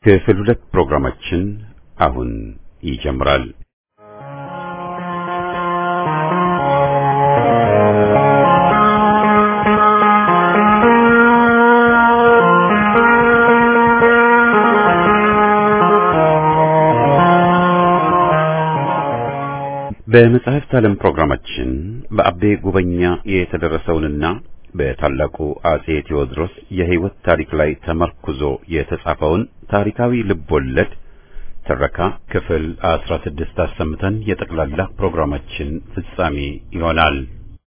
ክፍል ሁለት ፕሮግራማችን አሁን ይጀምራል። በመጽሐፍት ዓለም ፕሮግራማችን በአቤ ጉበኛ የተደረሰውንና በታላቁ አጼ ቴዎድሮስ የሕይወት ታሪክ ላይ ተመርኩዞ የተጻፈውን ታሪካዊ ልቦለድ ትረካ ክፍል አስራ ስድስት አሰምተን የጠቅላላ ፕሮግራማችን ፍጻሜ ይሆናል።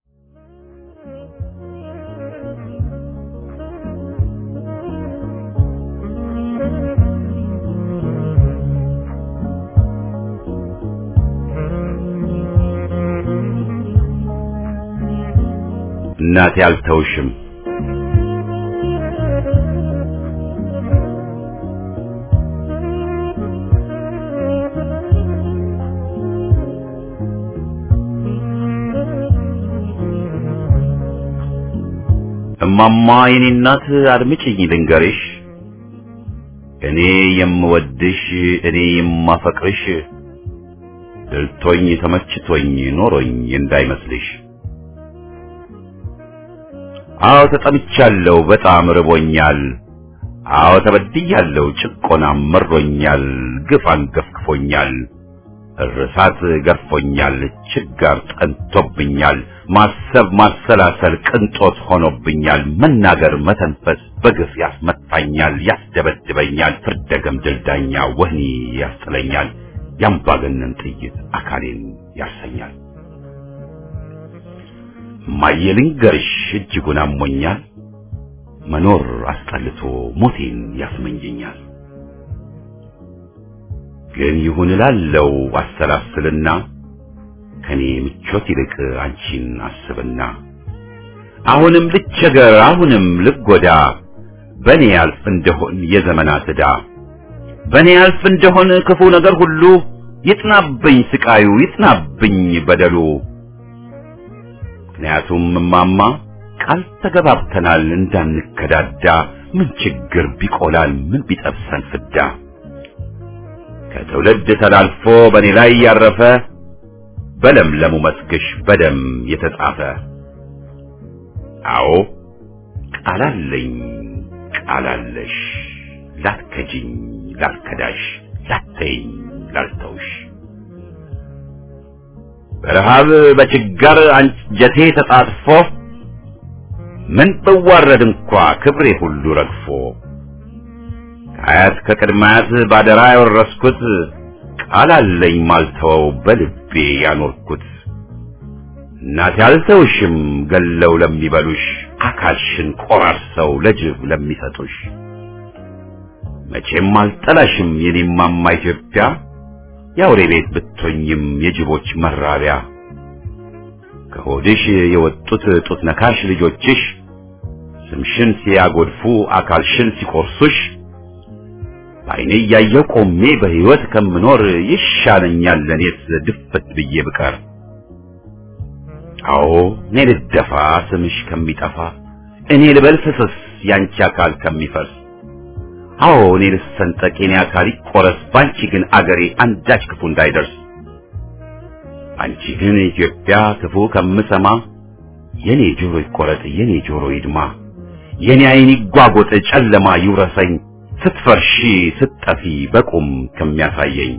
እናቴ አልተውሽም እማማ የኔ እናት አድምጪኝ ልንገርሽ፣ እኔ የምወድሽ እኔ የማፈቅርሽ ድልቶኝ ተመችቶኝ ኖሮኝ እንዳይመስልሽ። አዎ ተጠምቻለሁ፣ በጣም ርቦኛል። አዎ ተበድያለሁ፣ ጭቆናም መሮኛል፣ ግፍ አንገፍግፎኛል፣ እርሳት ገርፎኛል፣ ችጋር ጠንቶብኛል፣ ማሰብ ማሰላሰል ቅንጦት ሆኖብኛል፣ መናገር መተንፈስ በግፍ ያስመታኛል፣ ያስደበድበኛል፣ ፍርደ ገምድል ዳኛ ወህኒ ያስጥለኛል፣ የአምባገነን ጥይት አካሌን ያርሰኛል። እማዬ ልንገርሽ እጅጉን አሞኛል፣ መኖር አስጠልቶ ሞቴን ያስመኘኛል። ግን ይሁን እላለው አሰላስልና ከኔ ምቾት ይልቅ አንቺን አስብና አሁንም ልቸገር አሁንም ልጎዳ በኔ ያልፍ እንደሆን የዘመናት ዕዳ በኔ ያልፍ እንደሆን ክፉ ነገር ሁሉ ይጥናብኝ ስቃዩ ይጥናብኝ በደሉ ምክንያቱም እማማ ቃል ተገባብተናል እንዳንከዳዳ ምን ችግር ቢቆላል ምን ቢጠብሰን ፍዳ ከትውልድ ተላልፎ በእኔ ላይ ያረፈ በለምለሙ መስግሽ በደም የተጻፈ አዎ ቃላለኝ ቃላለሽ ላትከጂኝ ላትከዳሽ ላተይኝ ላልተውሽ በረሃብ በችጋር አንጀቴ ተጣጥፎ ምን ብዋረድ እንኳ ክብሬ ሁሉ ረግፎ ከአያት ከቅድማያት ባደራ ያወረስኩት ቃል አለኝ ማልተወው በልቤ ያኖርኩት እናቴ አልተውሽም ገለው ለሚበሉሽ አካልሽን ቆራርሰው ለጅብ ለሚሰጡሽ መቼም አልጠላሽም የኔማማ ኢትዮጵያ የአውሬ ቤት ብትሆኝም የጅቦች መራቢያ ከሆድሽ የወጡት ጡት ነካሽ ልጆችሽ ስምሽን ሲያጎድፉ አካልሽን ሲቆርሱሽ በዓይኔ እያየሁ ቆሜ በሕይወት ከምኖር ይሻለኛል ለእኔስ ድፍት ብዬ ብቀር። አዎ እኔ ልደፋ ስምሽ ከሚጠፋ እኔ ልበል ፍስስ ያንቺ አካል ከሚፈርስ አዎ እኔ ልሰንጠቅ የኔ አካል ይቆረስ፣ ባንቺ ግን አገሬ አንዳች ክፉ እንዳይደርስ። አንቺ ግን ኢትዮጵያ ክፉ ከምሰማ የኔ ጆሮ ይቆረጥ፣ የኔ ጆሮ ይድማ፣ የኔ ዓይን ይጓጎጥ፣ ጨለማ ይውረሰኝ፣ ስትፈርሺ ስትጠፊ በቁም ከሚያሳየኝ።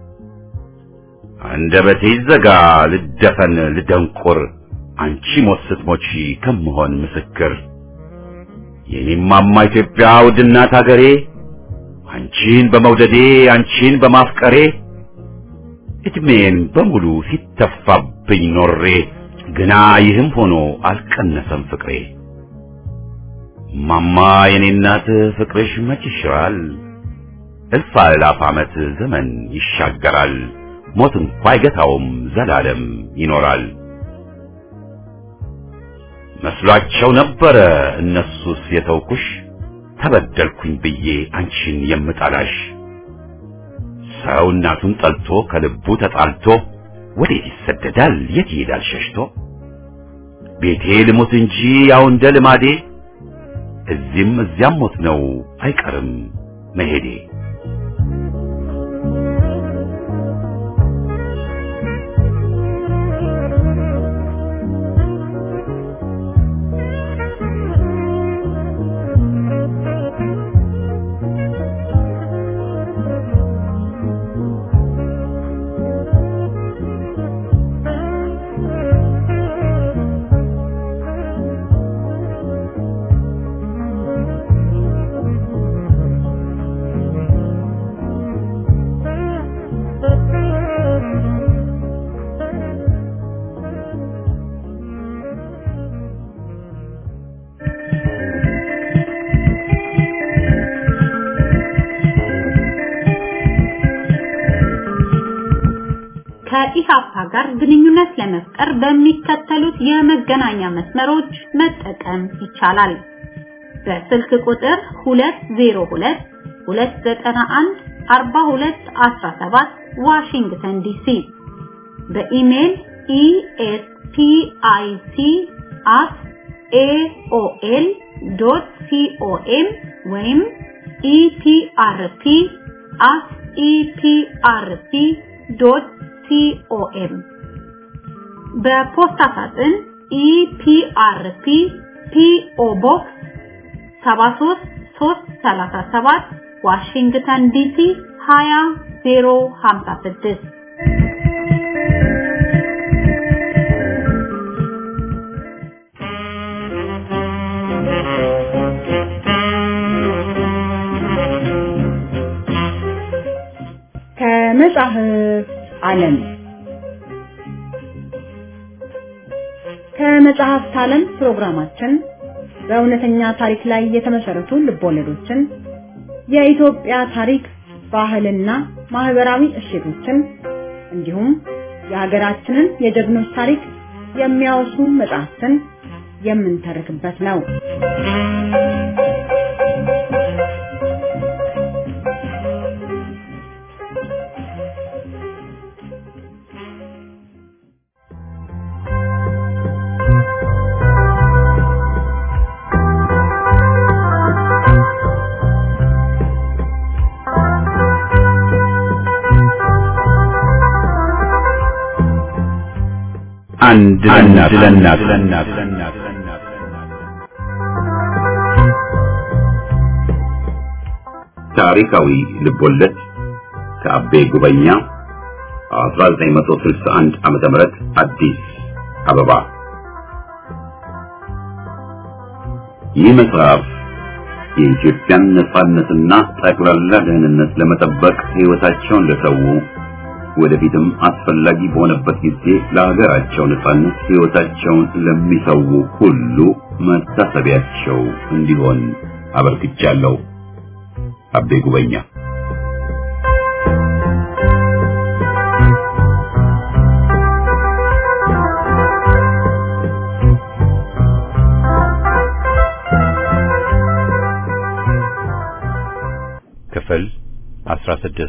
አንደበቴ ይዘጋ ልደፈን ልደንቁር፣ አንቺ ሞት ስትሞቺ ከምሆን ምስክር የኔማማ ኢትዮጵያ ውድናት አገሬ አንቺን በመውደዴ አንቺን በማፍቀሬ እድሜን በሙሉ ሲተፋብኝ ኖሬ ግና ይህም ሆኖ አልቀነሰም ፍቅሬ። ማማ የኔ እናት ፍቅርሽ መች ይሽራል፣ እልፍ አእላፍ ዓመት ዘመን ይሻገራል፣ ሞት እንኳ አይገታውም ዘላለም ይኖራል። መስሏቸው ነበረ እነሱስ የተውኩሽ ተበደልኩኝ ብዬ አንቺን የምጠላሽ ሰው እናቱን ጠልቶ ከልቡ ተጣልቶ ወዴት ይሰደዳል የት ይሄዳል ሸሽቶ ቤቴ ልሞት እንጂ ያው እንደ ልማዴ እዚህም እዚያም ሞት ነው አይቀርም መሄዴ ከኢሃፓ ጋር ግንኙነት ለመፍጠር በሚከተሉት የመገናኛ መስመሮች መጠቀም ይቻላል። በስልክ ቁጥር 202 291 4217 ዋሽንግተን ዲሲ በኢሜል espic@aol.com ወይም eprp@eprp.com በፖስታ ሳጥን ኢፒአርፒ ፒኦ ቦክስ 73337 ዋሽንግተን ዲሲ 20056 ከመጽሐፍ ዓለም ከመጽሐፍት ዓለም ፕሮግራማችን በእውነተኛ ታሪክ ላይ የተመሰረቱ ልቦለዶችን፣ የኢትዮጵያ ታሪክ፣ ባህልና ማህበራዊ እሴቶችን እንዲሁም የሀገራችንን የጀግኖች ታሪክ የሚያወሱ መጽሐፍትን የምንተርክበት ነው። አንድ ለእናት ታሪካዊ ልቦለድ ከአቤ ጉበኛ 1961 ዓመተ ምህረት አዲስ አበባ። ይህ መጽሐፍ የኢትዮጵያን ነጻነትና ጠቅላላ ደህንነት ለመጠበቅ ሕይወታቸውን ለሰው ወደፊትም አስፈላጊ በሆነበት ጊዜ ለሀገራቸው ነጻነት ሕይወታቸውን ለሚሰው ሁሉ መታሰቢያቸው እንዲሆን አበርክቻለሁ። አቤ ጉበኛ ክፍል 16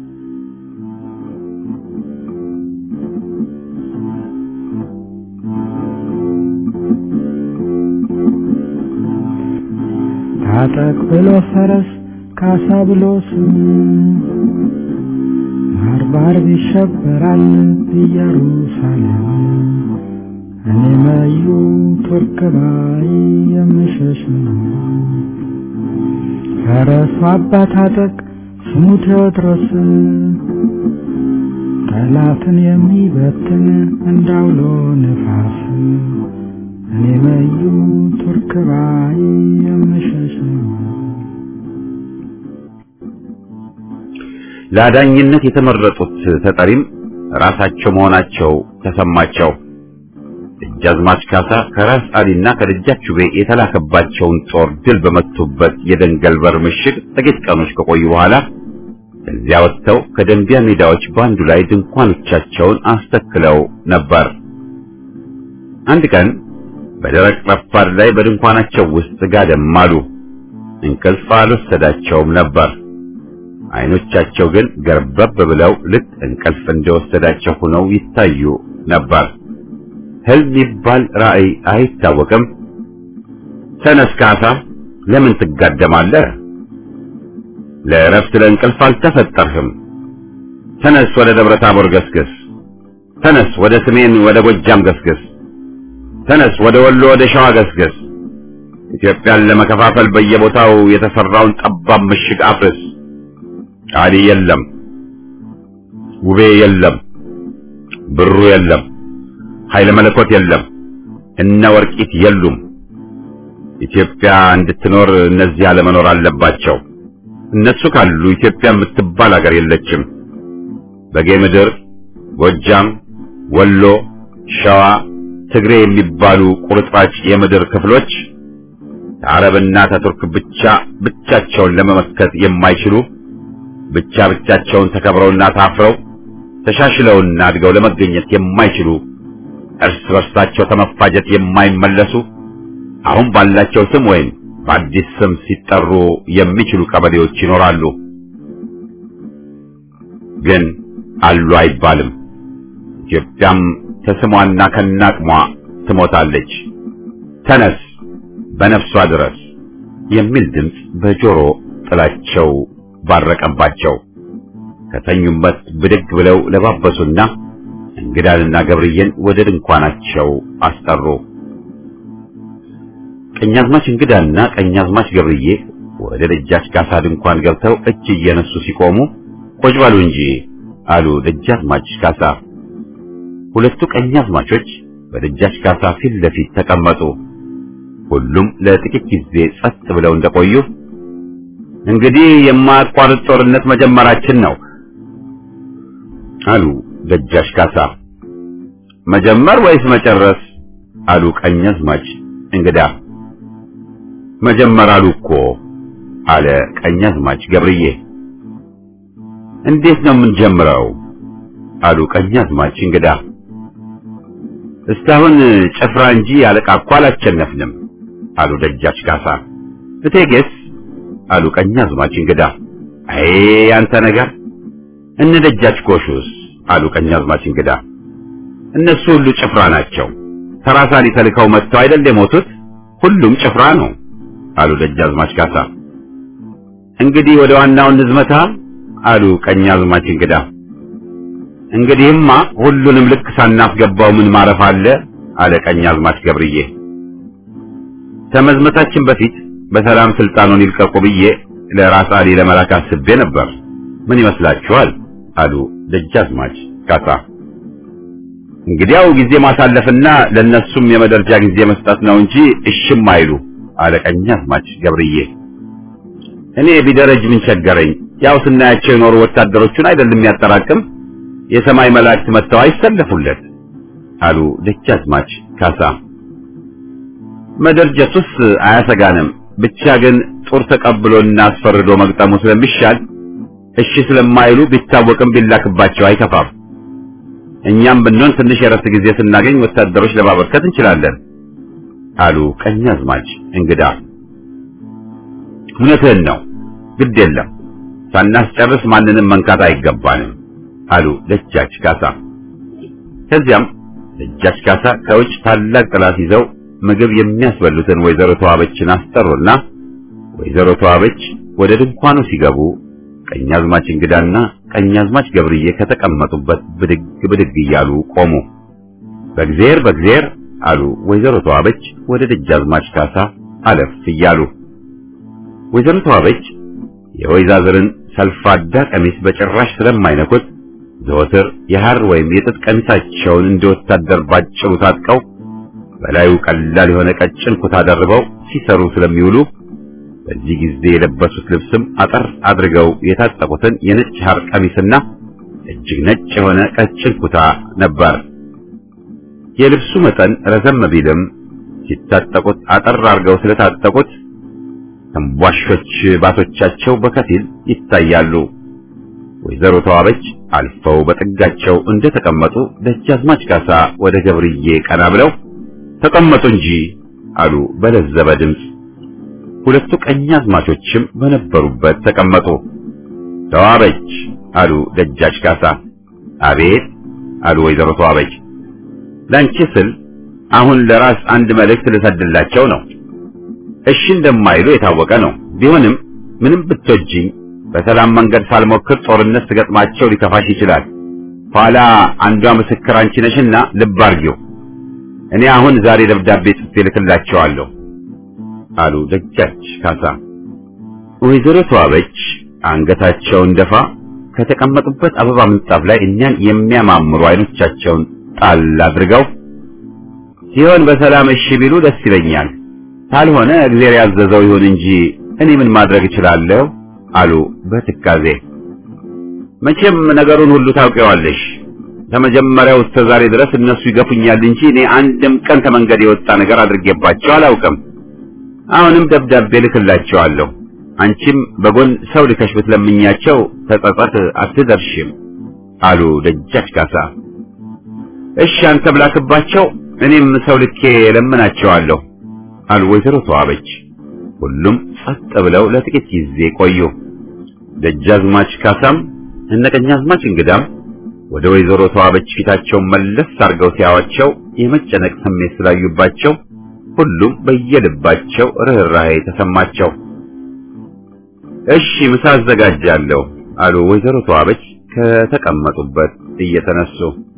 ታጠቅ ብሎ ፈረስ ካሳ ብሎ ስም ባርባር ይሸበራል ኢየሩሳሌም እኔ መዩ ቱርክ ባይ የምሸሽ ነው። ፈረሱ አባ ታጠቅ ስሙ ቴዎድሮስ ጠላትን የሚበትን እንዳውሎ ነፋስ እኔ መዩ ቱርክ ባይ የምሸሽ ነው። ለአዳኝነት የተመረጡት ተጠሪም ራሳቸው መሆናቸው ተሰማቸው። ደጃዝማች ካሳ ከራስ አሊና ከደጃች ጩቤ የተላከባቸውን ጦር ድል በመቱበት የደንገል በር ምሽግ ጥቂት ቀኖች ከቆዩ በኋላ ከዚያ ወጥተው ከደንቢያ ሜዳዎች በአንዱ ላይ ድንኳኖቻቸውን አስተክለው ነበር። አንድ ቀን በደረቅ ረፋድ ላይ በድንኳናቸው ውስጥ ጋደም አሉ። እንቅልፍ አልወሰዳቸውም ነበር። አይኖቻቸው ግን ገርበብ ብለው ልክ እንቅልፍ እንደወሰዳቸው ሆነው ይታዩ ነበር። ህልም ይባል ራእይ አይታወቅም። ተነስ ካሳ፣ ለምን ትጋደማለህ? ለእረፍት ለእንቅልፍ አልተፈጠርህም። ተነስ፣ ወደ ደብረ ታቦር ገስግስ። ተነስ፣ ወደ ሰሜን ወደ ጎጃም ገስግስ። ተነስ፣ ወደ ወሎ ወደ ሸዋ ገስግስ። ኢትዮጵያን ለመከፋፈል በየቦታው የተሰራውን ጠባብ ምሽግ አፍርስ። አሊ የለም፣ ውቤ የለም፣ ብሩ የለም፣ ኃይለ መለኮት የለም፣ እነ ወርቂት የሉም። ኢትዮጵያ እንድትኖር እነዚህ አለመኖር አለባቸው። እነሱ ካሉ ኢትዮጵያ የምትባል ሀገር የለችም። በጌ ምድር፣ ጎጃም፣ ወሎ፣ ሸዋ፣ ትግሬ የሚባሉ ቁርጥራጭ የምድር ክፍሎች ከአረብና ከቱርክ ብቻ ብቻቸውን ለመመከት የማይችሉ ብቻ ብቻቸውን ተከብረውና ታፍረው ተሻሽለውና አድገው ለመገኘት የማይችሉ እርስ በርሳቸው ከመፋጀት የማይመለሱ አሁን ባላቸው ስም ወይም በአዲስ ስም ሲጠሩ የሚችሉ ቀበሌዎች ይኖራሉ። ግን አሉ አይባልም። ኢትዮጵያም ከስሟና ከናቅሟ ትሞታለች። ተነስ በነፍሷ ድረስ የሚል ድምፅ በጆሮ ጥላቸው ባረቀባቸው። ከተኙበት ብድግ ብለው ለባበሱና እንግዳንና ገብርዬን ወደ ድንኳናቸው አስጠሩ። ቀኛዝማች እንግዳና ቀኛዝማች ገብርዬ ወደ ደጃች ካሳ ድንኳን ገብተው እጅ እየነሱ ሲቆሙ ቁጭ በሉ እንጂ አሉ ደጃዝማች ካሳ። ሁለቱ ቀኛዝማቾች በደጃች ካሳ ፊት ለፊት ተቀመጡ። ሁሉም ለጥቂት ጊዜ ጸጥ ብለው እንደቆዩ እንግዲህ የማያቋርጥ ጦርነት መጀመራችን ነው አሉ ደጃች ካሳ። መጀመር ወይስ መጨረስ? አሉ ቀኛዝማች እንግዳ። መጀመር አሉ እኮ አለ ቀኛዝማች ገብርዬ። እንዴት ነው የምንጀምረው? አሉ ቀኛዝማች እንግዳ። እስካሁን ጭፍራ እንጂ አለቃ እኮ አላሸነፍንም አሉ ደጃች ካሳ። እቴጌስ? አሉ ቀኛዝማች እንግዳ። አይ አንተ ነገር እነ ደጃች ጎሹስ? አሉ ቀኛዝማች እንግዳ። እነሱ ሁሉ ጭፍራ ናቸው። ተራሳሊ ተልከው መጥተው አይደል የሞቱት? ሁሉም ጭፍራ ነው አሉ ደጃዝማች ካሳ። እንግዲህ ወደ ዋናው ንዝመታ አሉ ቀኛዝማች እንግዳ። እንግዲህማ ሁሉንም ልክ ሳናስገባው ምን ማረፍ አለ አለ ቀኛዝማች ገብርዬ። ከመዝመታችን በፊት በሰላም ስልጣኑን ይልቀቁ ብዬ ለራስ አሊ ለመላክ አስቤ ነበር። ምን ይመስላችኋል? አሉ ደጃዝማች ካሳ። እንግዲያው ጊዜ ማሳለፍና ለነሱም የመደርጃ ጊዜ መስጠት ነው እንጂ እሽም አይሉ አለ ቀኛዝማች ገብርዬ። እኔ ቢደረጅ ምን ቸገረኝ? ያው ስናያቸው የኖሩ ወታደሮቹን አይደለም የሚያጠራቅም የሰማይ መላእክት መጥተው አይሰለፉለት አሉ ደጃዝማች ካሳ። መደርጀቱስ አያሰጋንም፣ ብቻ ግን ጦር ተቀብሎና አስፈርዶ መግጠሙ ስለሚሻል እሺ ስለማይሉ ቢታወቅም ቢላክባቸው አይከፋም። እኛም ብንሆን ትንሽ የረፍት ጊዜ ስናገኝ ወታደሮች ለማበርከት እንችላለን አሉ ቀኛዝማች እንግዳ። እውነትህን ነው፣ ግድ የለም ሳናስጨርስ ማንንም መንካት አይገባንም አሉ ደጃች ካሳ። ከዚያም ደጃች ካሳ ከውጭ ታላቅ ጥላት ይዘው ምግብ የሚያስበሉትን ወይዘሮ ተዋበችን አስጠሩና ወይዘሮ ተዋበች ወደ ድንኳኑ ሲገቡ ቀኛዝማች እንግዳና ቀኛዝማች ገብርዬ ከተቀመጡበት ብድግ ብድግ እያሉ ቆሙ። በእግዚአብሔር በእግዚአብሔር አሉ ወይዘሮ ተዋበች ወደ ደጃዝማች ካሳ አለፍ እያሉ። ወይዘሮ ተዋበች የወይዛዝርን ሰልፋዳ ቀሚስ በጭራሽ ስለማይነኩት ዘወትር የሐር ወይም የጥጥ ቀሚሳቸውን እንደ ወታደር ባጭሩ ታጥቀው በላዩ ቀላል የሆነ ቀጭን ኩታ ደርበው ሲሰሩ ስለሚውሉ በዚህ ጊዜ የለበሱት ልብስም አጠር አድርገው የታጠቁትን የነጭ ሐር ቀሚስና እጅግ ነጭ የሆነ ቀጭን ኩታ ነበር። የልብሱ መጠን ረዘም ቢልም ሲታጠቁት አጠር አድርገው ስለታጠቁት ተንቧሾች ባቶቻቸው በከፊል ይታያሉ። ወይዘሮ ተዋበች አልፈው በጥጋቸው እንደተቀመጡ ደጃዝማች ካሳ ወደ ገብርዬ ቀና ብለው ተቀመጡ እንጂ አሉ በለዘበ ድምፅ። ሁለቱ ቀኛዝማቾችም በነበሩበት ተቀመጡ። ተዋበች አሉ ደጃች ካሳ። አቤት አሉ ወይዘሮ ተዋበች። ላንቺ ስል አሁን ለራስ አንድ መልእክት ልሰድላቸው ነው። እሺ እንደማይሉ የታወቀ ነው። ቢሆንም ምንም ብትወጂኝ በሰላም መንገድ ሳልሞክር ጦርነት ስገጥማቸው ሊከፋሽ ይችላል። ኋላ አንዷ ምስክር አንቺ ነሽና ልብ አርጊው። እኔ አሁን ዛሬ ደብዳቤ ጽፌ ልክላቸዋለሁ አሉ ደጃች ካሳ። ወይዘሮ ተዋበች አንገታቸውን ደፋ ከተቀመጡበት አበባ ምንጣፍ ላይ እኛን የሚያማምሩ አይኖቻቸውን ጣል አድርገው ሲሆን በሰላም እሺ ቢሉ ደስ ይለኛል፣ ካልሆነ እግዚአብሔር ያዘዘው ይሁን እንጂ እኔ ምን ማድረግ እችላለሁ አሉ በትካዜ። መቼም ነገሩን ሁሉ ታውቂዋለሽ። ከመጀመሪያው እስከ ዛሬ ድረስ እነሱ ይገፉኛል እንጂ እኔ አንድም ቀን ከመንገድ የወጣ ነገር አድርጌባቸው አላውቅም። አሁንም ደብዳቤ ልክላቸዋለሁ። አንቺም በጎን ሰው ልከሽ ብትለምኛቸው ተጸጸት አትደርሽም አሉ ደጃች ካሳ። እሺ አንተ ብላክባቸው፣ እኔም ሰው ልኬ ለምናቸዋለሁ አሉ ወይዘሮ ተዋበች። ሁሉም ጸጥ ብለው ለጥቂት ጊዜ ቆዩ። ደጃዝማች ካሳም እነ ቀኛዝማች እንግዳም ወደ ወይዘሮ ተዋበች ፊታቸውን መለስ አድርገው ሲያዋቸው የመጨነቅ ስሜት ስላዩባቸው ሁሉም በየልባቸው ርኅራኄ ተሰማቸው። እሺ ምሳ አዘጋጃለሁ አሉ ወይዘሮ ተዋበች ከተቀመጡበት እየተነሱ።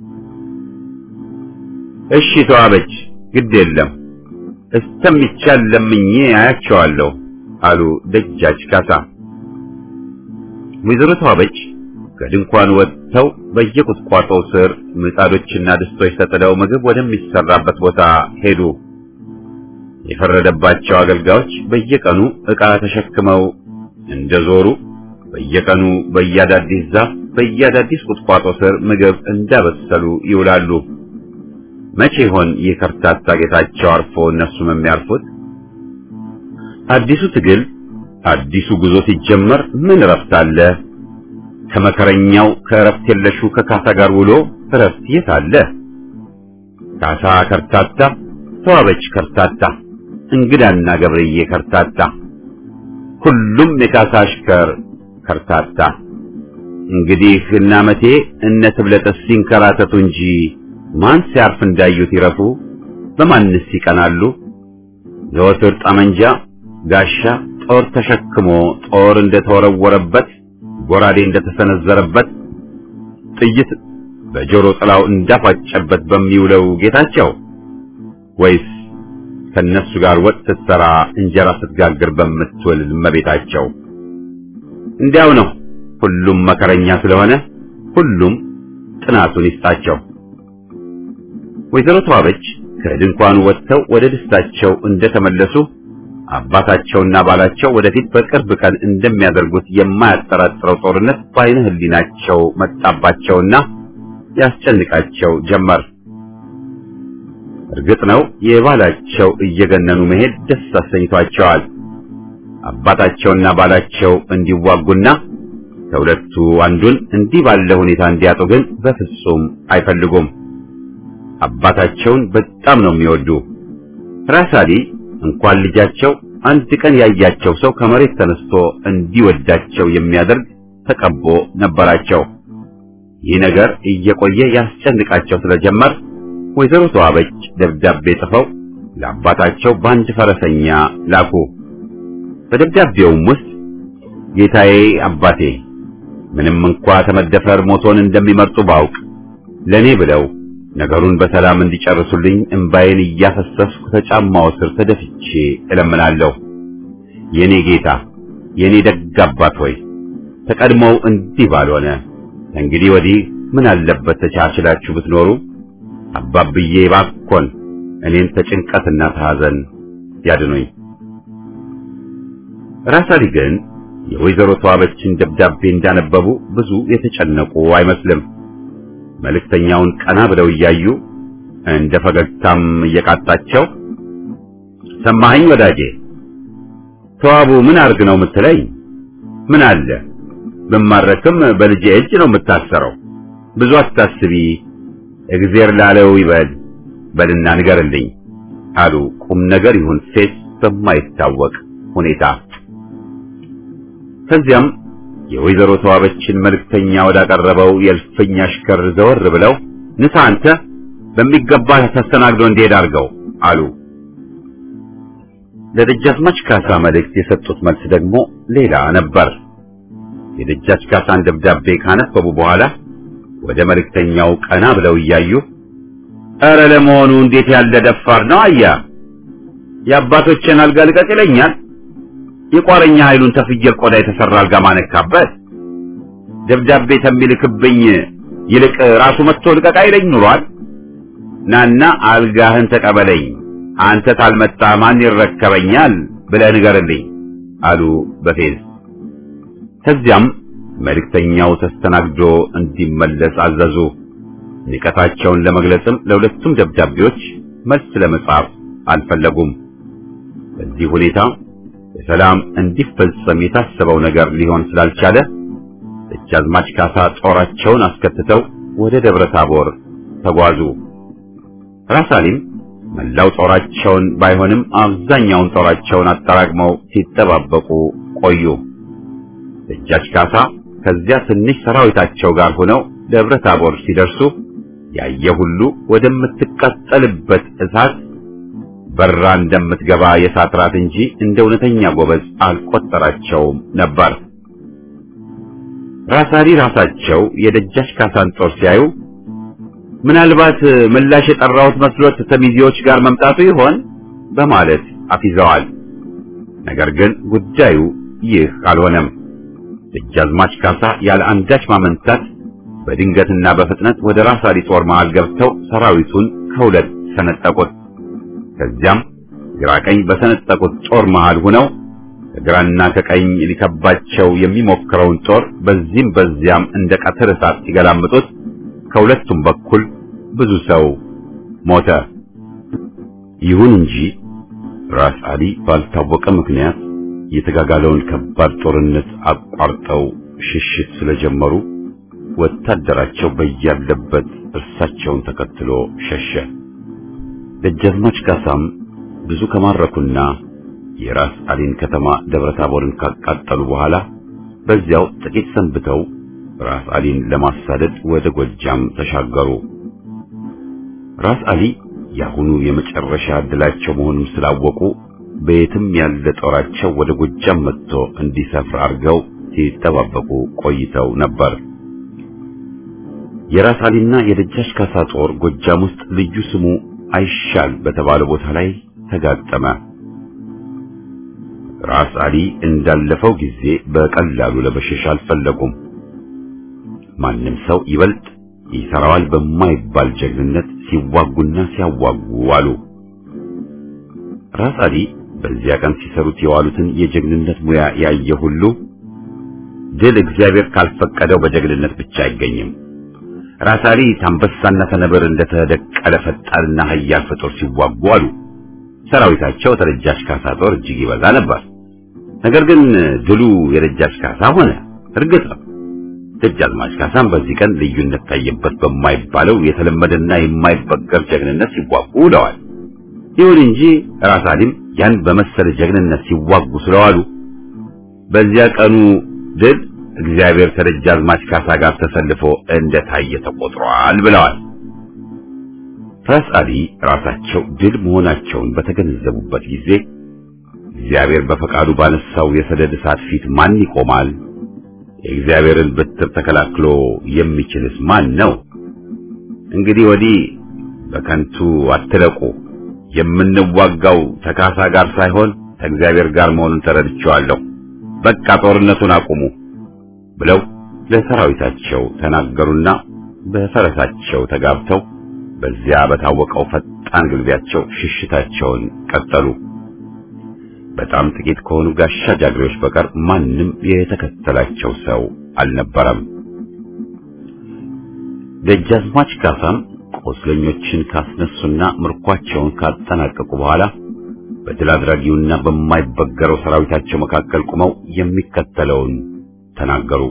እሺ ተዋበች፣ ግድ የለም እስተሚቻል ለምኜ አያቸዋለሁ አሉ ደጃች ካሳ። ወይዘሮ ተዋበች ከድንኳን ወጥተው በየቁጥቋጦው ስር ምጣዶችና ድስቶች ተጥለው ምግብ ወደሚሰራበት ቦታ ሄዱ። የፈረደባቸው አገልጋዮች በየቀኑ ዕቃ ተሸክመው እንደዞሩ በየቀኑ በየአዳዲስ ዛፍ በየአዳዲስ ቁጥቋጦ ስር ምግብ እንዳበሰሉ ይውላሉ። መቼ ይሆን ይህ ከርታታ ጌታቸው አርፎ እነሱም የሚያርፉት? አዲሱ ትግል አዲሱ ጉዞ ሲጀመር ምን እረፍት አለ? ከመከረኛው ከእረፍት የለሹ ከካሳ ጋር ውሎ እረፍት የት አለ? ካሳ ከርታታ፣ ተዋበች ከርታታ፣ እንግዳና ገብርዬ ከርታታ፣ ሁሉም የካሳ አሽከር ከርታታ። እንግዲህ እነ አመቴ እነ ትብለጠስ ሲንከራተቱ እንጂ ማን ሲያርፍ እንዳዩት ይረፉ? በማንስ ይቀናሉ? ዘወትር ጠመንጃ፣ ጋሻ፣ ጦር ተሸክሞ ጦር እንደተወረወረበት ጎራዴ እንደተሰነዘረበት ጥይት በጆሮ ጥላው እንዳፋጨበት በሚውለው ጌታቸው ወይስ ከነሱ ጋር ወጥ ስትሰራ እንጀራ ስትጋግር በምትውል እመቤታቸው? እንዲያው ነው። ሁሉም መከረኛ ስለሆነ ሁሉም ጥናቱን ይስጣቸው። ወይዘሮ ተዋበች ከድንኳኑ ወጥተው ወደ ደስታቸው እንደተመለሱ አባታቸውና ባላቸው ወደፊት በቅርብ ቀን እንደሚያደርጉት የማያጠራጥረው ጦርነት በዓይነ ሕሊናቸው መጣባቸውና ያስጨንቃቸው ጀመር። እርግጥ ነው የባላቸው እየገነኑ መሄድ ደስ አሰኝቷቸዋል። አባታቸውና ባላቸው እንዲዋጉና ከሁለቱ አንዱን እንዲህ ባለ ሁኔታ እንዲያጡ ግን በፍጹም አይፈልጉም። አባታቸውን በጣም ነው የሚወዱ። ራሳሊ እንኳን ልጃቸው አንድ ቀን ያያቸው ሰው ከመሬት ተነስቶ እንዲወዳቸው የሚያደርግ ተቀቦ ነበራቸው። ይህ ነገር እየቆየ ያስጨንቃቸው ስለጀመር ወይዘሮ ተዋበች ደብዳቤ ጽፈው ለአባታቸው በአንድ ፈረሰኛ ላኩ። በደብዳቤውም ውስጥ ጌታዬ አባቴ፣ ምንም እንኳ ተመደፈር ሞቶን እንደሚመርጡ ባውቅ ለኔ ብለው ነገሩን በሰላም እንዲጨርሱልኝ እምባዬን እያፈሰስኩ ከጫማው ስር ተደፍቼ እለምናለሁ። የኔ ጌታ፣ የኔ ደግ አባት ሆይ ተቀድሞው እንዲህ ባልሆነ እንግዲህ ወዲህ ምን አለበት ተቻችላችሁ ብትኖሩ። አባብዬ ባኮን እኔን ተጭንቀትና ተሐዘን ያድኑኝ። ራሳሊ ግን የወይዘሮ ተዋበችን ደብዳቤ እንዳነበቡ ብዙ የተጨነቁ አይመስልም። መልእክተኛውን ቀና ብለው እያዩ እንደ ፈገግታም እየቃጣቸው ሰማኸኝ ወዳጄ፣ ተዋቡ ምን አርግ ነው የምትለኝ? ምን አለ ብማረክም በልጄ እጅ ነው የምታሰረው። ብዙ አታስቢ፣ እግዜር ላለው ይበል በልና ንገርልኝ አሉ ቁም ነገር ይሁን ሴት በማይታወቅ ሁኔታ። ከዚያም የወይዘሮ ተዋበችን መልእክተኛ ወዳቀረበው የእልፍኝ አሽከር ዘወር ብለው ንሳ አንተ በሚገባ ተስተናግዶ እንዲሄድ አድርገው አሉ። ለደጃዝማች ካሳ መልእክት የሰጡት መልስ ደግሞ ሌላ ነበር። የደጃች ካሳን ደብዳቤ ካነበቡ በኋላ ወደ መልእክተኛው ቀና ብለው እያዩ ኧረ ለመሆኑ እንዴት ያለ ደፋር ነው! አያ የአባቶችን አልጋ ልቀቅ ይለኛል። የቋረኛ ኃይሉን ተፍየል ቆዳ የተሰራ አልጋ ማነካበት ደብዳቤ ተሚልክብኝ ይልቅ ራሱ መጥቶ ልቀቅ አይለኝ ኑሯል። ናና አልጋህን ተቀበለኝ፣ አንተ ታልመጣ ማን ይረከበኛል ብለህ ንገርልኝ አሉ በፌዝ። ከዚያም መልእክተኛው ተስተናግዶ እንዲመለስ አዘዙ። ንቀታቸውን ለመግለጽም ለሁለቱም ደብዳቤዎች መልስ ለመጻፍ አልፈለጉም። በዚህ ሁኔታ በሰላም እንዲፈጸም የታሰበው ነገር ሊሆን ስላልቻለ ደጃዝማች ካሳ ጦራቸውን አስከትተው ወደ ደብረ ታቦር ተጓዙ። ራስ አሊም መላው ጦራቸውን ባይሆንም አብዛኛውን ጦራቸውን አጠራቅመው ሲጠባበቁ ቆዩ። ደጃች ካሳ ከዚያ ትንሽ ሰራዊታቸው ጋር ሆነው ደብረ ታቦር ሲደርሱ ያየ ሁሉ ወደምትቃጠልበት እሳት በራ እንደምትገባ የእሳት ራት እንጂ እንደ እውነተኛ ጎበዝ አልቆጠራቸውም ነበር። ራስ አሊ ራሳቸው የደጃች ካሳን ጦር ሲያዩ ምናልባት ምላሽ የጠራሁት መስሎት ተሚዜዎች ጋር መምጣቱ ይሆን በማለት አፊዘዋል። ነገር ግን ጉዳዩ ይህ አልሆነም። ደጃዝማች ካሳ ያለ አንዳች ማመንታት በድንገትና በፍጥነት ወደ ራስ አሊ ጦር መሃል ገብተው ሰራዊቱን ከሁለት ሰነጠቁት። ከዚያም ግራ ቀኝ በሰነጠቁት ጦር መሃል ሆነው ከግራና ከቀኝ ሊከባቸው የሚሞክረውን ጦር በዚህም በዚያም እንደ ቀትር እሳት ሲገላምጡት ከሁለቱም በኩል ብዙ ሰው ሞተ። ይሁን እንጂ ራስ አሊ ባልታወቀ ምክንያት የተጋጋለውን ከባድ ጦርነት አቋርጠው ሽሽት ስለጀመሩ ወታደራቸው በያለበት እርሳቸውን ተከትሎ ሸሸ። ደጃዝማች ካሳም ብዙ ከማረኩና የራስ አሊን ከተማ ደብረታቦርን ካቃጠሉ በኋላ በዚያው ጥቂት ሰንብተው ራስ አሊን ለማሳደድ ወደ ጎጃም ተሻገሩ። ራስ አሊ የአሁኑ የመጨረሻ ዕድላቸው መሆኑን ስላወቁ በየትም ያለ ጦራቸው ወደ ጎጃም መጥቶ እንዲሰፍር አድርገው ሲጠባበቁ ቆይተው ነበር። የራስ አሊና የደጃች ካሳ ጦር ጎጃም ውስጥ ልዩ ስሙ አይሻል በተባለ ቦታ ላይ ተጋጠመ። ራስ አሊ እንዳለፈው ጊዜ በቀላሉ ለመሸሽ አልፈለጉም። ማንም ሰው ይበልጥ ይሰራዋል በማይባል ጀግንነት ሲዋጉና ሲያዋጉ ዋሉ። ራስ አሊ በዚያ ቀን ሲሰሩት የዋሉትን የጀግንነት ሙያ ያየ ሁሉ ድል እግዚአብሔር ካልፈቀደው በጀግንነት ብቻ አይገኝም። ራስ አሊ ታንበሳና ተነብር እንደተደቀለ ፈጣንና ኃያል ፍጡር ሲዋጉ አሉ። ሰራዊታቸው ተደጃች ካሳ ጦር እጅግ ይበዛ ነበር። ነገር ግን ድሉ የደጃች ካሳ ሆነ። እርግጥ ነው ደጃዝማች ካሳም በዚህ ቀን ልዩነት ታየበት በማይባለው የተለመደና የማይበገር ጀግንነት ሲዋጉ ውለዋል። ይሁን እንጂ ራስ አሊም ያን በመሰለ ጀግንነት ሲዋጉ ስለዋሉ በዚያ ቀኑ ድል እግዚአብሔር ከደጃዝማች ካሳ ጋር ተሰልፎ እንደታየ ተቆጥሯል ብለዋል። ራስ አሊ ራሳቸው ድል መሆናቸውን በተገነዘቡበት ጊዜ እግዚአብሔር በፈቃዱ ባነሳው የሰደድ እሳት ፊት ማን ይቆማል? የእግዚአብሔርን በትር ተከላክሎ የሚችልስ ማን ነው? እንግዲህ ወዲህ በከንቱ አትለቁ። የምንዋጋው ተካሳ ጋር ሳይሆን ከእግዚአብሔር ጋር መሆኑን ተረድቼዋለሁ። በቃ ጦርነቱን አቁሙ ብለው ለሰራዊታቸው ተናገሩና በፈረሳቸው ተጋብተው በዚያ በታወቀው ፈጣን ግልቢያቸው ሽሽታቸውን ቀጠሉ። በጣም ጥቂት ከሆኑ ጋሻ ጃግሬዎች በቀር ማንም የተከተላቸው ሰው አልነበረም። ደጃዝማች ካሳም ቆስለኞችን ካስነሱና ምርኳቸውን ካጠናቀቁ በኋላ በድል አድራጊውና በማይበገረው ሰራዊታቸው መካከል ቆመው የሚከተለውን ተናገሩ።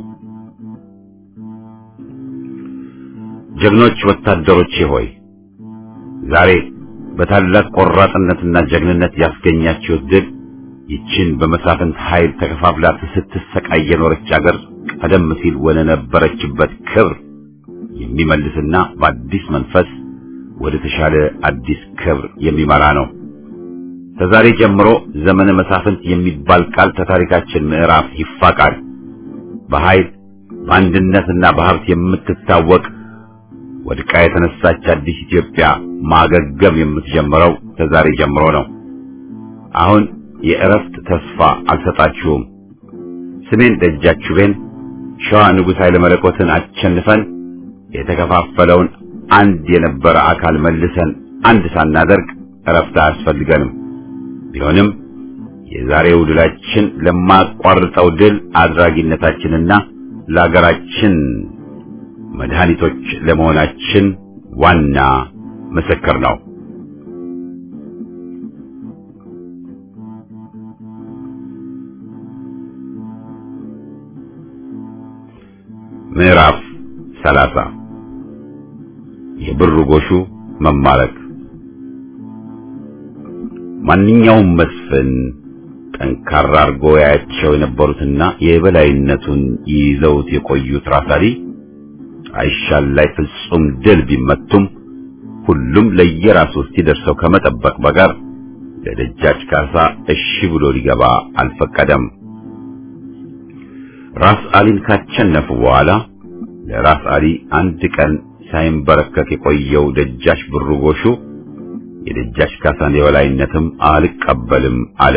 ጀግኖች ወታደሮቼ ሆይ ዛሬ በታላቅ ቆራጥነትና ጀግንነት ያስገኛችሁት ድል ይችን በመሳፍንት ኃይል ተከፋፍላ ስትሰቃይ የኖረች አገር ቀደም ሲል ወደ ነበረችበት ክብር የሚመልስና በአዲስ መንፈስ ወደ ተሻለ አዲስ ክብር የሚመራ ነው። ከዛሬ ጀምሮ ዘመነ መሳፍንት የሚባል ቃል ከታሪካችን ምዕራፍ ይፋቃል። በኃይል በአንድነትና በሀብት የምትታወቅ ወድቃ የተነሳች አዲስ ኢትዮጵያ ማገገም የምትጀምረው ከዛሬ ጀምሮ ነው። አሁን የእረፍት ተስፋ አልሰጣችሁም። ስሜን ደጃችሁቤን ሸዋ ንጉሥ ኃይለ መለኮትን አሸንፈን የተከፋፈለውን አንድ የነበረ አካል መልሰን አንድ ሳናደርግ እረፍት አያስፈልገንም። ቢሆንም የዛሬው ድላችን ለማቋርጠው ድል አድራጊነታችንና ለአገራችን መድኃኒቶች ለመሆናችን ዋና ምስክር ነው። ምዕራፍ ሰላሳ የብር ጎሹ መማረክ ማንኛውም መስፍን ጠንካራ አርጎ ያያቸው የነበሩትና የበላይነቱን ይይዘውት የቆዩት ራሳሊ አይሻል ላይ ፍጹም ድል ቢመቱም ሁሉም ለየራሱ እስኪደርሰው ከመጠበቅ በቀር ለደጃች ካሳ እሺ ብሎ ሊገባ አልፈቀደም። ራስ አሊን ካቸነፉ በኋላ ለራስ አሊ አንድ ቀን ሳይንበረከክ የቆየው ደጃች ብሩ ጎሹ የደጃች ካሳን የበላይነትም አልቀበልም አለ።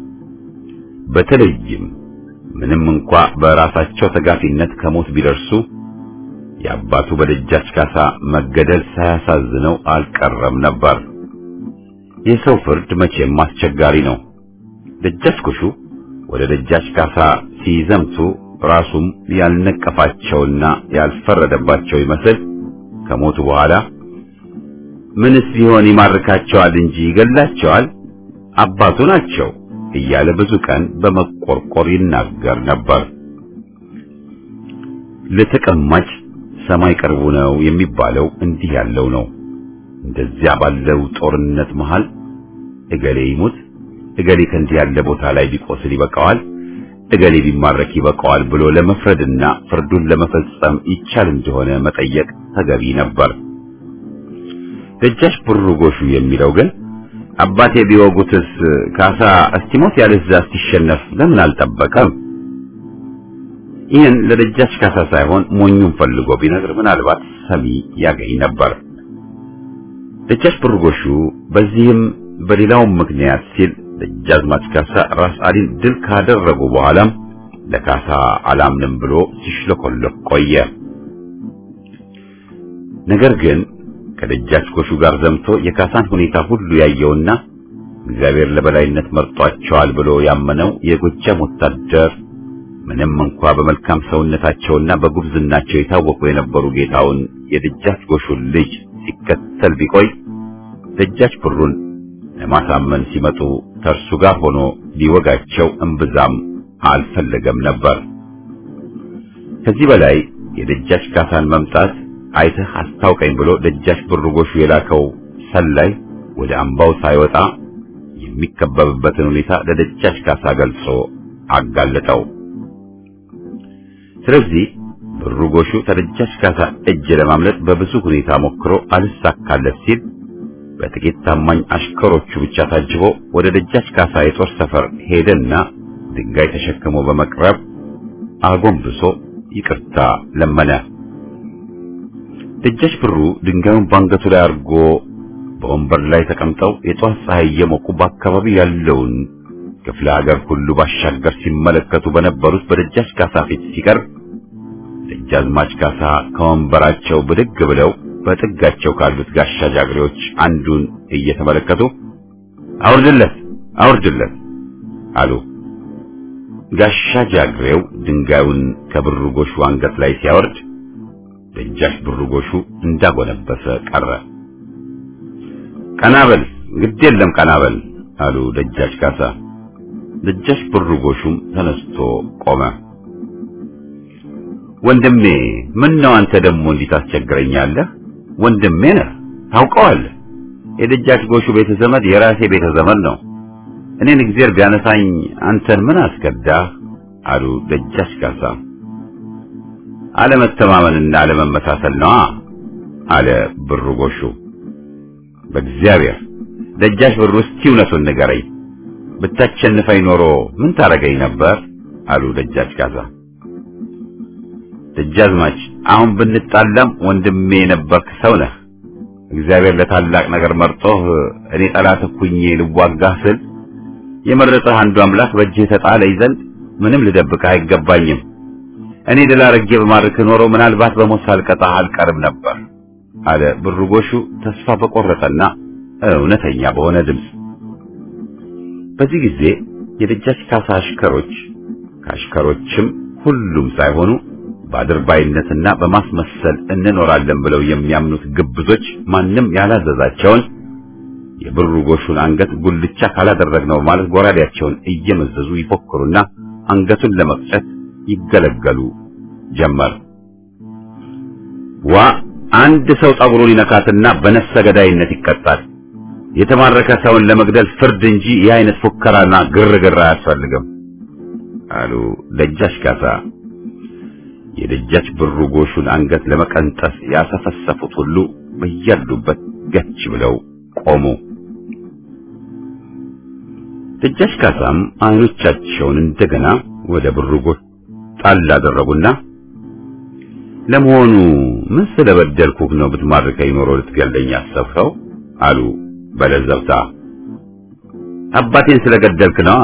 በተለይም ምንም እንኳ በራሳቸው ተጋፊነት ከሞት ቢደርሱ የአባቱ በደጃች ካሳ መገደል ሳያሳዝነው አልቀረም ነበር። የሰው ፍርድ መቼም አስቸጋሪ ነው። ደጃች ጎሹ ወደ ደጃች ካሳ ሲዘምቱ ራሱም ያልነቀፋቸውና ያልፈረደባቸው ይመስል ከሞቱ በኋላ ምንስ ቢሆን ይማርካቸዋል እንጂ ይገላቸዋል፣ አባቱ ናቸው እያለ ብዙ ቀን በመቆርቆር ይናገር ነበር። ለተቀማጭ ሰማይ ቅርቡ ነው የሚባለው እንዲህ ያለው ነው። እንደዚያ ባለው ጦርነት መሃል እገሌ ይሙት፣ እገሌ ከእንዲህ ያለ ቦታ ላይ ቢቆስል ይበቃዋል፣ እገሌ ቢማረክ ይበቃዋል ብሎ ለመፍረድና ፍርዱን ለመፈጸም ይቻል እንደሆነ መጠየቅ ተገቢ ነበር። ደጃች ብሩ ጎሹ የሚለው ግን አባቴ ቢወጉትስ ካሳ እስቲሞት ያለዛ እስቲሸነፍ ለምን አልጠበቀም? ይህን ለደጃች ካሳ ሳይሆን ሞኙን ፈልጎ ቢነግር ምናልባት ሰሚ ያገኝ ነበር። ደጃች ብሩ ጎሹ በዚህም በሌላውም ምክንያት ሲል ደጃዝማች ካሳ ራስ አሊን ድል ካደረጉ በኋላም ለካሳ አላምንም ብሎ ሲሽለኮለክ ቆየ። ነገር ግን ከደጃች ጎሹ ጋር ዘምቶ የካሳን ሁኔታ ሁሉ ያየውና እግዚአብሔር ለበላይነት መርጧቸዋል ብሎ ያመነው የጎጃም ወታደር ምንም እንኳ በመልካም ሰውነታቸውና በጉብዝናቸው የታወቁ የነበሩ ጌታውን የደጃች ጎሹን ልጅ ሲከተል ቢቆይ ደጃች ብሩን ለማሳመን ሲመጡ ከእርሱ ጋር ሆኖ ሊወጋቸው እምብዛም አልፈለገም ነበር። ከዚህ በላይ የደጃች ካሳን መምጣት አይተህ አስታውቀኝ ብሎ ደጃች ብሩ ጎሹ የላከው ሰላይ ወደ አምባው ሳይወጣ የሚከበብበትን ሁኔታ ለደጃች ካሳ ገልጾ አጋለጠው። ስለዚህ ብሩ ጎሹ ከደጃች ካሳ እጅ ለማምለጥ በብዙ ሁኔታ ሞክሮ አልሳካለት ሲል በጥቂት ታማኝ አሽከሮቹ ብቻ ታጅቦ ወደ ደጃች ካሳ የጦር ሰፈር ሄደና ድንጋይ ተሸክሞ በመቅረብ አጎንብሶ ይቅርታ ለመነ። ደጃች ብሩ ድንጋዩን ባንገቱ ላይ አድርጎ በወንበር ላይ ተቀምጠው የጧት ፀሐይ እየሞቁ በአካባቢ ያለውን ክፍለ ሀገር ሁሉ ባሻገር ሲመለከቱ በነበሩት በደጃች ካሳ ፊት ሲቀርብ ደጃዝማች ካሳ ከወንበራቸው ብድግ ብለው በጥጋቸው ካሉት ጋሻ ጃግሬዎች አንዱን እየተመለከቱ አውርድለት አውርድለት አሉ። ጋሻ ጃግሬው ድንጋዩን ከብሩ ጎሹ አንገት ላይ ሲያወርድ ደጃች ብሩ ጎሹ እንዳጎነበሰ ቀረ። ቀናበል ግድ የለም ቀናበል አሉ ደጃች ካሳ። ደጃች ብሩ ጎሹም ተነስቶ ቆመ። ወንድሜ ምን ነው አንተ ደግሞ እንዲህ ታስቸግረኛለህ? ወንድሜ ነህ ታውቀዋለህ። የደጃች ጎሹ ቤተ ዘመድ የራሴ ቤተ ዘመድ ነው። እኔን እግዚአብሔር ቢያነሳኝ አንተን ምን አስከዳህ? አሉ ደጃች ካሳ። አለመተማመንና አለመመሳሰል ነዋ አለ ብሩ ጎሹ። በእግዚአብሔር ደጃች ብሩ እስቲ እውነቱን ንገረኝ፣ ብታሸንፈኝ ኖሮ ምን ታረገኝ ነበር? አሉ ደጃች ካሳ። ደጃዝማች አሁን ብንጣላም ወንድሜ የነበርክ ሰው ነህ። እግዚአብሔር ለታላቅ ነገር መርጦህ እኔ ጠላት ሁኜ ልዋጋህ ስል የመረጠህ አንዱ አምላክ በእጅህ ተጣለኝ ዘንድ ምንም ልደብቅህ አይገባኝም። እኔ ድል አድርጌ በማርክ ኖሮ ምናልባት በሞት ሳልቀጣህ አልቀርም ነበር አለ ብሩ ጎሹ ተስፋ በቆረጠና እውነተኛ በሆነ ድምፅ። በዚህ ጊዜ የደጃች ካሳ አሽከሮች ከአሽከሮችም ሁሉም ሳይሆኑ በአድርባይነትና በማስመሰል እንኖራለን ብለው የሚያምኑት ግብዞች ማንም ያላዘዛቸውን የብሩ ጎሹን አንገት ጉልቻ ካላደረግነው ማለት ጎራዴያቸውን እየመዘዙ ይፎክሩና አንገቱን ለመቅጨት ይገለገሉ ጀመር። ዋ አንድ ሰው ጸጉሩን ይነካትና በነፍሰ ገዳይነት ይቀጣል። የተማረከ ሰውን ለመግደል ፍርድ እንጂ ይህ አይነት ፉከራና ግርግር አያስፈልግም አሉ ደጃች ካሳ። የደጃች ብሩ ጎሹን አንገት ለመቀንጠስ ያሰፈሰፉት ሁሉ በያሉበት ገች ብለው ቆሙ። ደጃች ካሳም አይኖቻቸውን እንደገና ወደ ብሩ ጎሽ ጣል አደረጉና ለመሆኑ ምን ስለበደልኩህ ነው ብትማርከኝ ኖሮ ልትገለኝ ያሰብኸው? አሉ በለዘብታ። አባቴን ስለገደልክ ነዋ።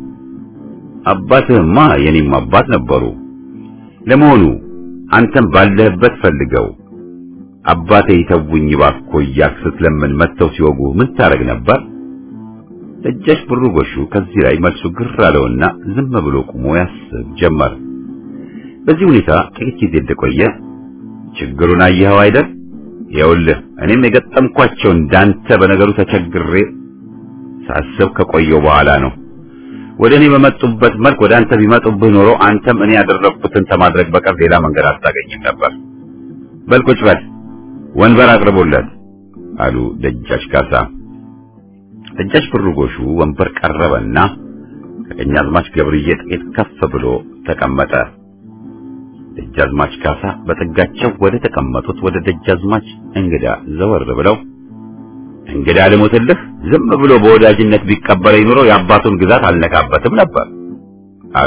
አባትህማ የኔም አባት ነበሩ። ለመሆኑ አንተም ባለህበት ፈልገው አባቴ ይተውኝ እባክዎ እያልክ ስትለምን መጥተው ሲወጉ ምን ታረግ ነበር? ደጃች ብሩ ጎሹ ከዚህ ላይ መልሱ ግር አለውና ዝም ብሎ ቁሞ ያስብ ጀመር። በዚህ ሁኔታ ጥቂት ጊዜ እንደቆየ ችግሩን አየኸው አይደል? ይኸውልህ እኔም የገጠምኳቸው እንዳንተ በነገሩ ተቸግሬ ሳስብ ከቆየው በኋላ ነው። ወደ እኔ በመጡበት መልክ ወደ አንተ ቢመጡብህ ኖሮ አንተም እኔ ያደረግኩትን ከማድረግ በቀር ሌላ መንገድ አታገኝም ነበር። በል ቁጭ በል፣ ወንበር አቅርቡለት አሉ ደጃች ካሳ። ደጃች ብሩ ጎሹ ወንበር ቀረበና ከቀኛዝማች ገብርዬ ጥቂት ከፍ ብሎ ተቀመጠ። ደጃዝማች ካሳ በጥጋቸው ወደ ተቀመጡት ወደ ደጃዝማች እንግዳ ዘወር ብለው እንግዳ ልሞትልህ፣ ዝም ብሎ በወዳጅነት ቢቀበለኝ ኑሮ የአባቱን ግዛት አልነካበትም ነበር አሉ።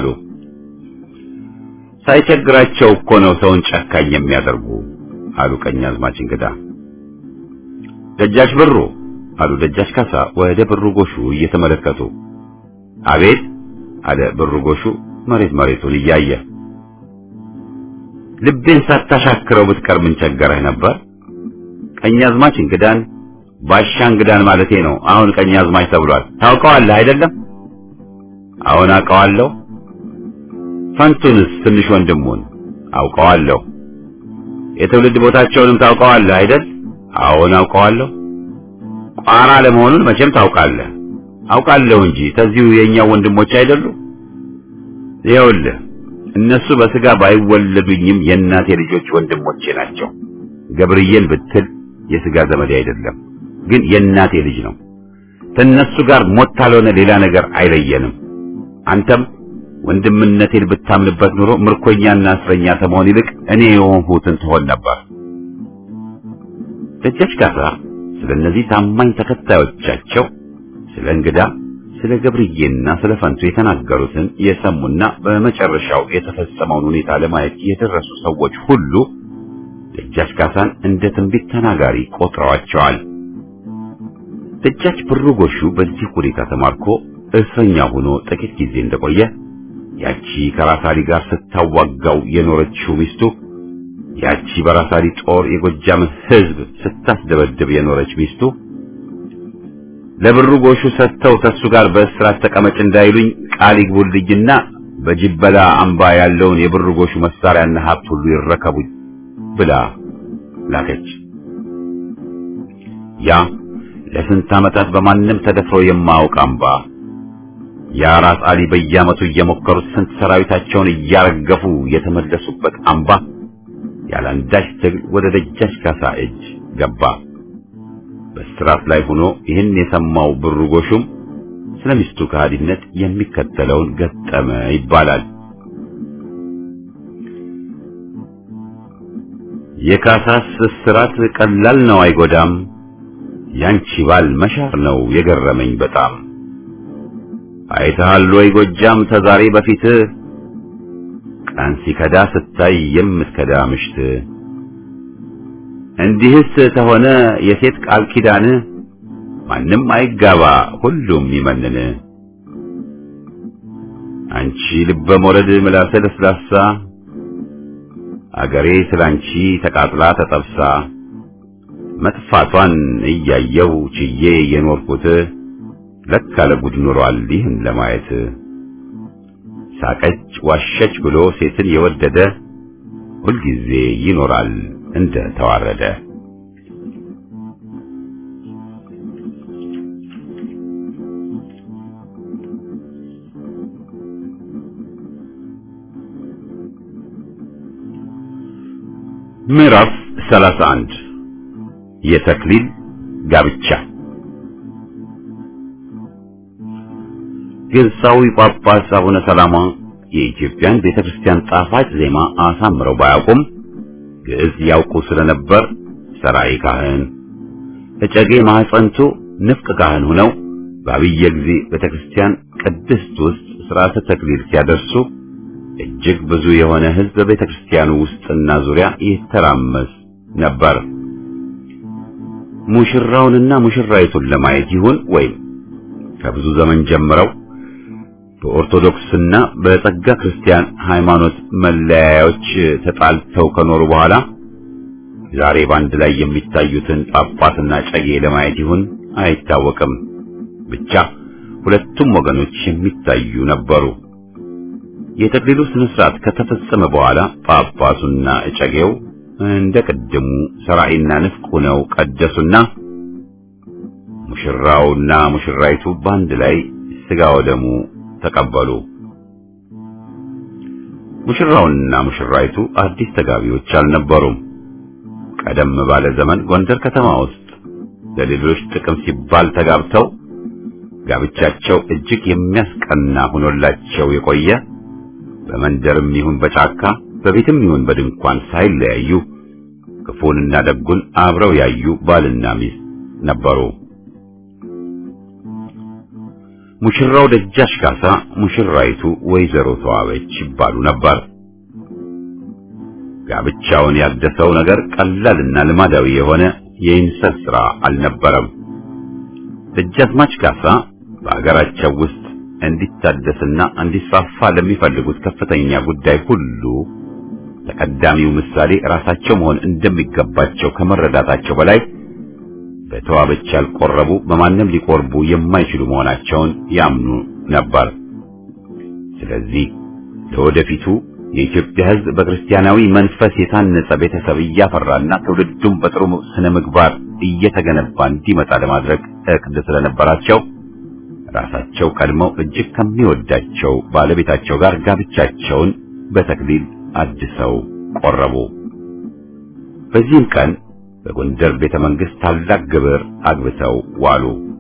ሳይቸግራቸው እኮ ነው ሰውን ጨካኝ የሚያደርጉ አሉ ቀኛዝማች እንግዳ። ደጃች ብሩ አሉ ደጃች ካሳ ወደ ብሩ ጎሹ እየተመለከቱ። አቤት አለ ብሩ ጎሹ መሬት መሬቱን እያየ ልቤን ሳታሻክረው ብትቀር ምን ቸገረህ ነበር? ቀኛዝማች እንግዳን ባሻ እንግዳን ማለቴ ነው። አሁን ቀኛዝማች ተብሏል። ታውቀዋለህ አይደለም? አሁን አውቀዋለሁ። ፈንቱንስ ትንሽ ወንድሙን አውቀዋለሁ። የትውልድ ቦታቸውንም ታውቀዋለህ አይደል? አሁን አውቀዋለሁ። ቋራ ለመሆኑን መቼም ታውቃለህ። አውቃለሁ እንጂ ተዚሁ የኛው ወንድሞች አይደሉ? ይኸውልህ እነሱ በስጋ ባይወለዱኝም የእናቴ ልጆች ወንድሞቼ ናቸው። ገብርዬን ብትል የስጋ ዘመዴ አይደለም፣ ግን የእናቴ ልጅ ነው። ከእነሱ ጋር ሞት ካልሆነ ሌላ ነገር አይለየንም። አንተም ወንድምነቴን ብታምንበት ኑሮ ምርኮኛና እስረኛ ከመሆን ይልቅ እኔ የሆንሁትን ትሆን ነበር። ደጃች ካሳ ስለ እነዚህ ታማኝ ተከታዮቻቸው ስለ እንግዳ ስለ ገብርዬና ስለ ፈንቱ የተናገሩትን የሰሙና በመጨረሻው የተፈጸመውን ሁኔታ ለማየት የደረሱ ሰዎች ሁሉ ደጃች ካሳን እንደ ትንቢት ተናጋሪ ቆጥረዋቸዋል። ደጃች ብሩ ጎሹ በዚህ ሁኔታ ተማርኮ እስረኛ ሆኖ ጥቂት ጊዜ እንደቆየ ያቺ ከራሳሊ ጋር ስታዋጋው የኖረችው ሚስቱ ያቺ በራሳሊ ጦር የጎጃምን ሕዝብ ስታስደበድብ የኖረች ሚስቱ ለብሩ ጎሹ ሰጥተው ከሱ ጋር በእስራት ተቀመጭ እንዳይሉኝ ቃል ይግቡልኝና በጅበላ አምባ ያለውን የብሩ ጎሹ መሳሪያና ሀብት ሁሉ ይረከቡኝ ብላ ላከች። ያ ለስንት ዓመታት በማንም ተደፍሮ የማያውቅ አምባ ያ ራስ አሊ በየዓመቱ እየሞከሩት ስንት ሰራዊታቸውን እያረገፉ የተመለሱበት አምባ ያለአንዳች ትግል ወደ ደጃች ካሳ እጅ ገባ። በስራት ላይ ሆኖ ይህን የሰማው ብሩ ጎሹም ስለ ሚስቱ ከሃዲነት የሚከተለውን ገጠመ ይባላል። የካሳስ እስራት ቀላል ነው አይጎዳም፣ ያንቺ ባል መሻር ነው የገረመኝ በጣም። አይተሃል ወይ ጎጃም ተዛሬ በፊት ቀን ሲከዳ ስታይ የምትከዳ ምሽት እንዲህስ ተሆነ የሴት ቃል ኪዳን ማንም አይጋባ ሁሉም ይመንን። አንቺ ልበ ሞረድ ምላሰ ለስላሳ አገሬ ስላንቺ ተቃጥላ ተጠብሳ መጥፋቷን እያየው ችዬ የኖርኩት ለካ ለጉድ ኖሯል ይህን ለማየት ሳቀች ዋሸች ብሎ ሴትን የወደደ ሁልጊዜ ይኖራል እንደ ተዋረደ። ምዕራፍ 31 የተክሊል ጋብቻ ግብፃዊ ጳጳስ አቡነ ሰላማ የኢትዮጵያን ቤተክርስቲያን ጣፋጭ ዜማ አሳምረው ባያውቁም ግዕዝ ያውቁ ስለነበር ሰራይ ካህን እጨጌ ማህፀንቱ ንፍቅ ካህን ሆነው በአብየ ጊዜ ቤተክርስቲያን ቅድስት ውስጥ ሥርዓተ ተክሊል ሲያደርሱ እጅግ ብዙ የሆነ ሕዝብ በቤተክርስቲያኑ ውስጥና ዙሪያ ይተራመስ ነበር። ሙሽራውንና ሙሽራይቱን ለማየት ይሁን ወይም ከብዙ ዘመን ጀምረው በኦርቶዶክስና በጸጋ ክርስቲያን ሃይማኖት መለያዮች ተጣልተው ከኖሩ በኋላ ዛሬ በአንድ ላይ የሚታዩትን ጳጳስና ጨጌ ለማየት ይሁን አይታወቅም። ብቻ ሁለቱም ወገኖች የሚታዩ ነበሩ። የተክሊሉ ስነ ስርዓት ከተፈጸመ በኋላ ጳጳሱና እጨጌው እንደ ቅድሙ ሰራይና ንፍቅ ሆነው ቀደሱና ሙሽራውና ሙሽራይቱ በአንድ ላይ ስጋ ወደሙ ተቀበሉ። ሙሽራውና ሙሽራይቱ አዲስ ተጋቢዎች አልነበሩም። ቀደም ባለ ዘመን ጎንደር ከተማ ውስጥ ለሌሎች ጥቅም ሲባል ተጋብተው ጋብቻቸው እጅግ የሚያስቀና ሆኖላቸው የቆየ በመንደርም ይሁን በጫካ በቤትም ይሁን በድንኳን ሳይለያዩ ክፉንና ደጉን አብረው ያዩ ባልና ሚስት ነበሩ። ሙሽራው ደጃች ካሳ፣ ሙሽራይቱ ወይዘሮ ተዋበች ይባሉ ነበር። ጋብቻውን ያደሰው ነገር ቀላልና ልማዳዊ የሆነ የኢንሰት ሥራ አልነበረም። ደጃዝማች ካሳ በአገራቸው ውስጥ እንዲታደስና እንዲስፋፋ ለሚፈልጉት ከፍተኛ ጉዳይ ሁሉ ተቀዳሚው ምሳሌ ራሳቸው መሆን እንደሚገባቸው ከመረዳታቸው በላይ በተዋበች ያልቆረቡ በማንም ሊቆርቡ የማይችሉ መሆናቸውን ያምኑ ነበር። ስለዚህ ለወደፊቱ የኢትዮጵያ ሕዝብ በክርስቲያናዊ መንፈስ የታነጸ ቤተሰብ እያፈራና ትውልዱም በጥሩ ስነ ምግባር እየተገነባ እንዲመጣ ለማድረግ እቅድ ስለነበራቸው ራሳቸው ቀድመው እጅግ ከሚወዳቸው ባለቤታቸው ጋር ጋብቻቸውን በተክሊል አድሰው ቆረቡ። በዚህም ቀን በጎንደር ቤተ መንግሥት ታላቅ ግብር አግብተው ዋሉ።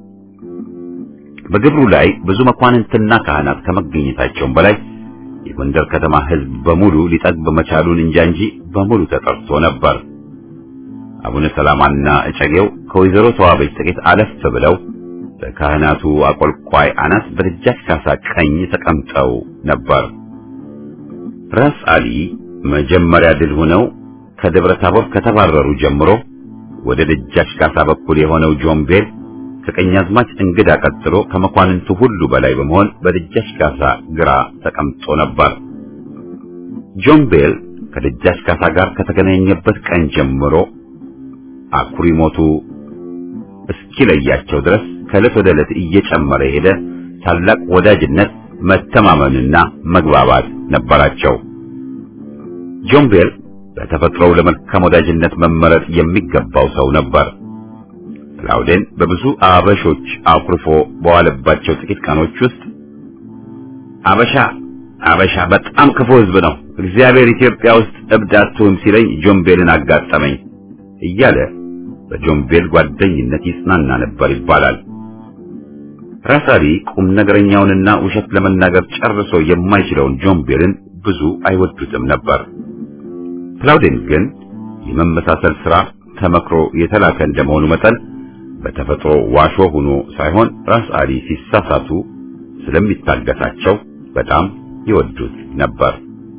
በግብሩ ላይ ብዙ መኳንንትና ካህናት ከመገኘታቸውም በላይ የጎንደር ከተማ ሕዝብ በሙሉ ሊጠግብ መቻሉን እንጃ እንጂ በሙሉ ተጠርቶ ነበር። አቡነ ሰላማና እጨጌው ከወይዘሮ ተዋበች ጥቂት አለፍ ብለው በካህናቱ አቆልቋይ አናት በደጃች ካሳ ቀኝ ተቀምጠው ነበር። ራስ አሊ መጀመሪያ ድል ሆነው ከደብረ ታቦር ከተባረሩ ጀምሮ ወደ ደጃች ካሳ በኩል የሆነው ጆምቤል ከቀኛዝማች እንግዳ ቀጥሎ ከመኳንንቱ ሁሉ በላይ በመሆን በደጃች ካሳ ግራ ተቀምጦ ነበር። ጆምቤል ከደጃች ካሳ ጋር ከተገናኘበት ቀን ጀምሮ አኩሪ ሞቱ እስኪለያቸው ድረስ ከዕለት ወደ ዕለት እየጨመረ ሄደ ታላቅ ወዳጅነት፣ መተማመንና መግባባት ነበራቸው። ጆምቤል በተፈጥሮው ለመልካም ወዳጅነት መመረጥ የሚገባው ሰው ነበር። ክላውዴን በብዙ አበሾች አኩርፎ በዋለባቸው ጥቂት ቀኖች ውስጥ አበሻ አበሻ በጣም ክፉ ሕዝብ ነው፣ እግዚአብሔር ኢትዮጵያ ውስጥ እብድ አትሁን ሲለኝ ጆምቤልን አጋጠመኝ እያለ በጆምቤል ጓደኝነት ይጽናና ነበር ይባላል። ራስ አሊ ቁም ነገረኛውንና ውሸት ለመናገር ጨርሶ የማይችለውን ጆምቤልን ብዙ አይወዱትም ነበር። ክላውዴን ግን የመመሳሰል ሥራ ተመክሮ የተላከ እንደመሆኑ መጠን በተፈጥሮ ዋሾ ሆኖ ሳይሆን ራስ አሊ ሲሳሳቱ ስለሚታገሳቸው በጣም ይወዱት ነበር።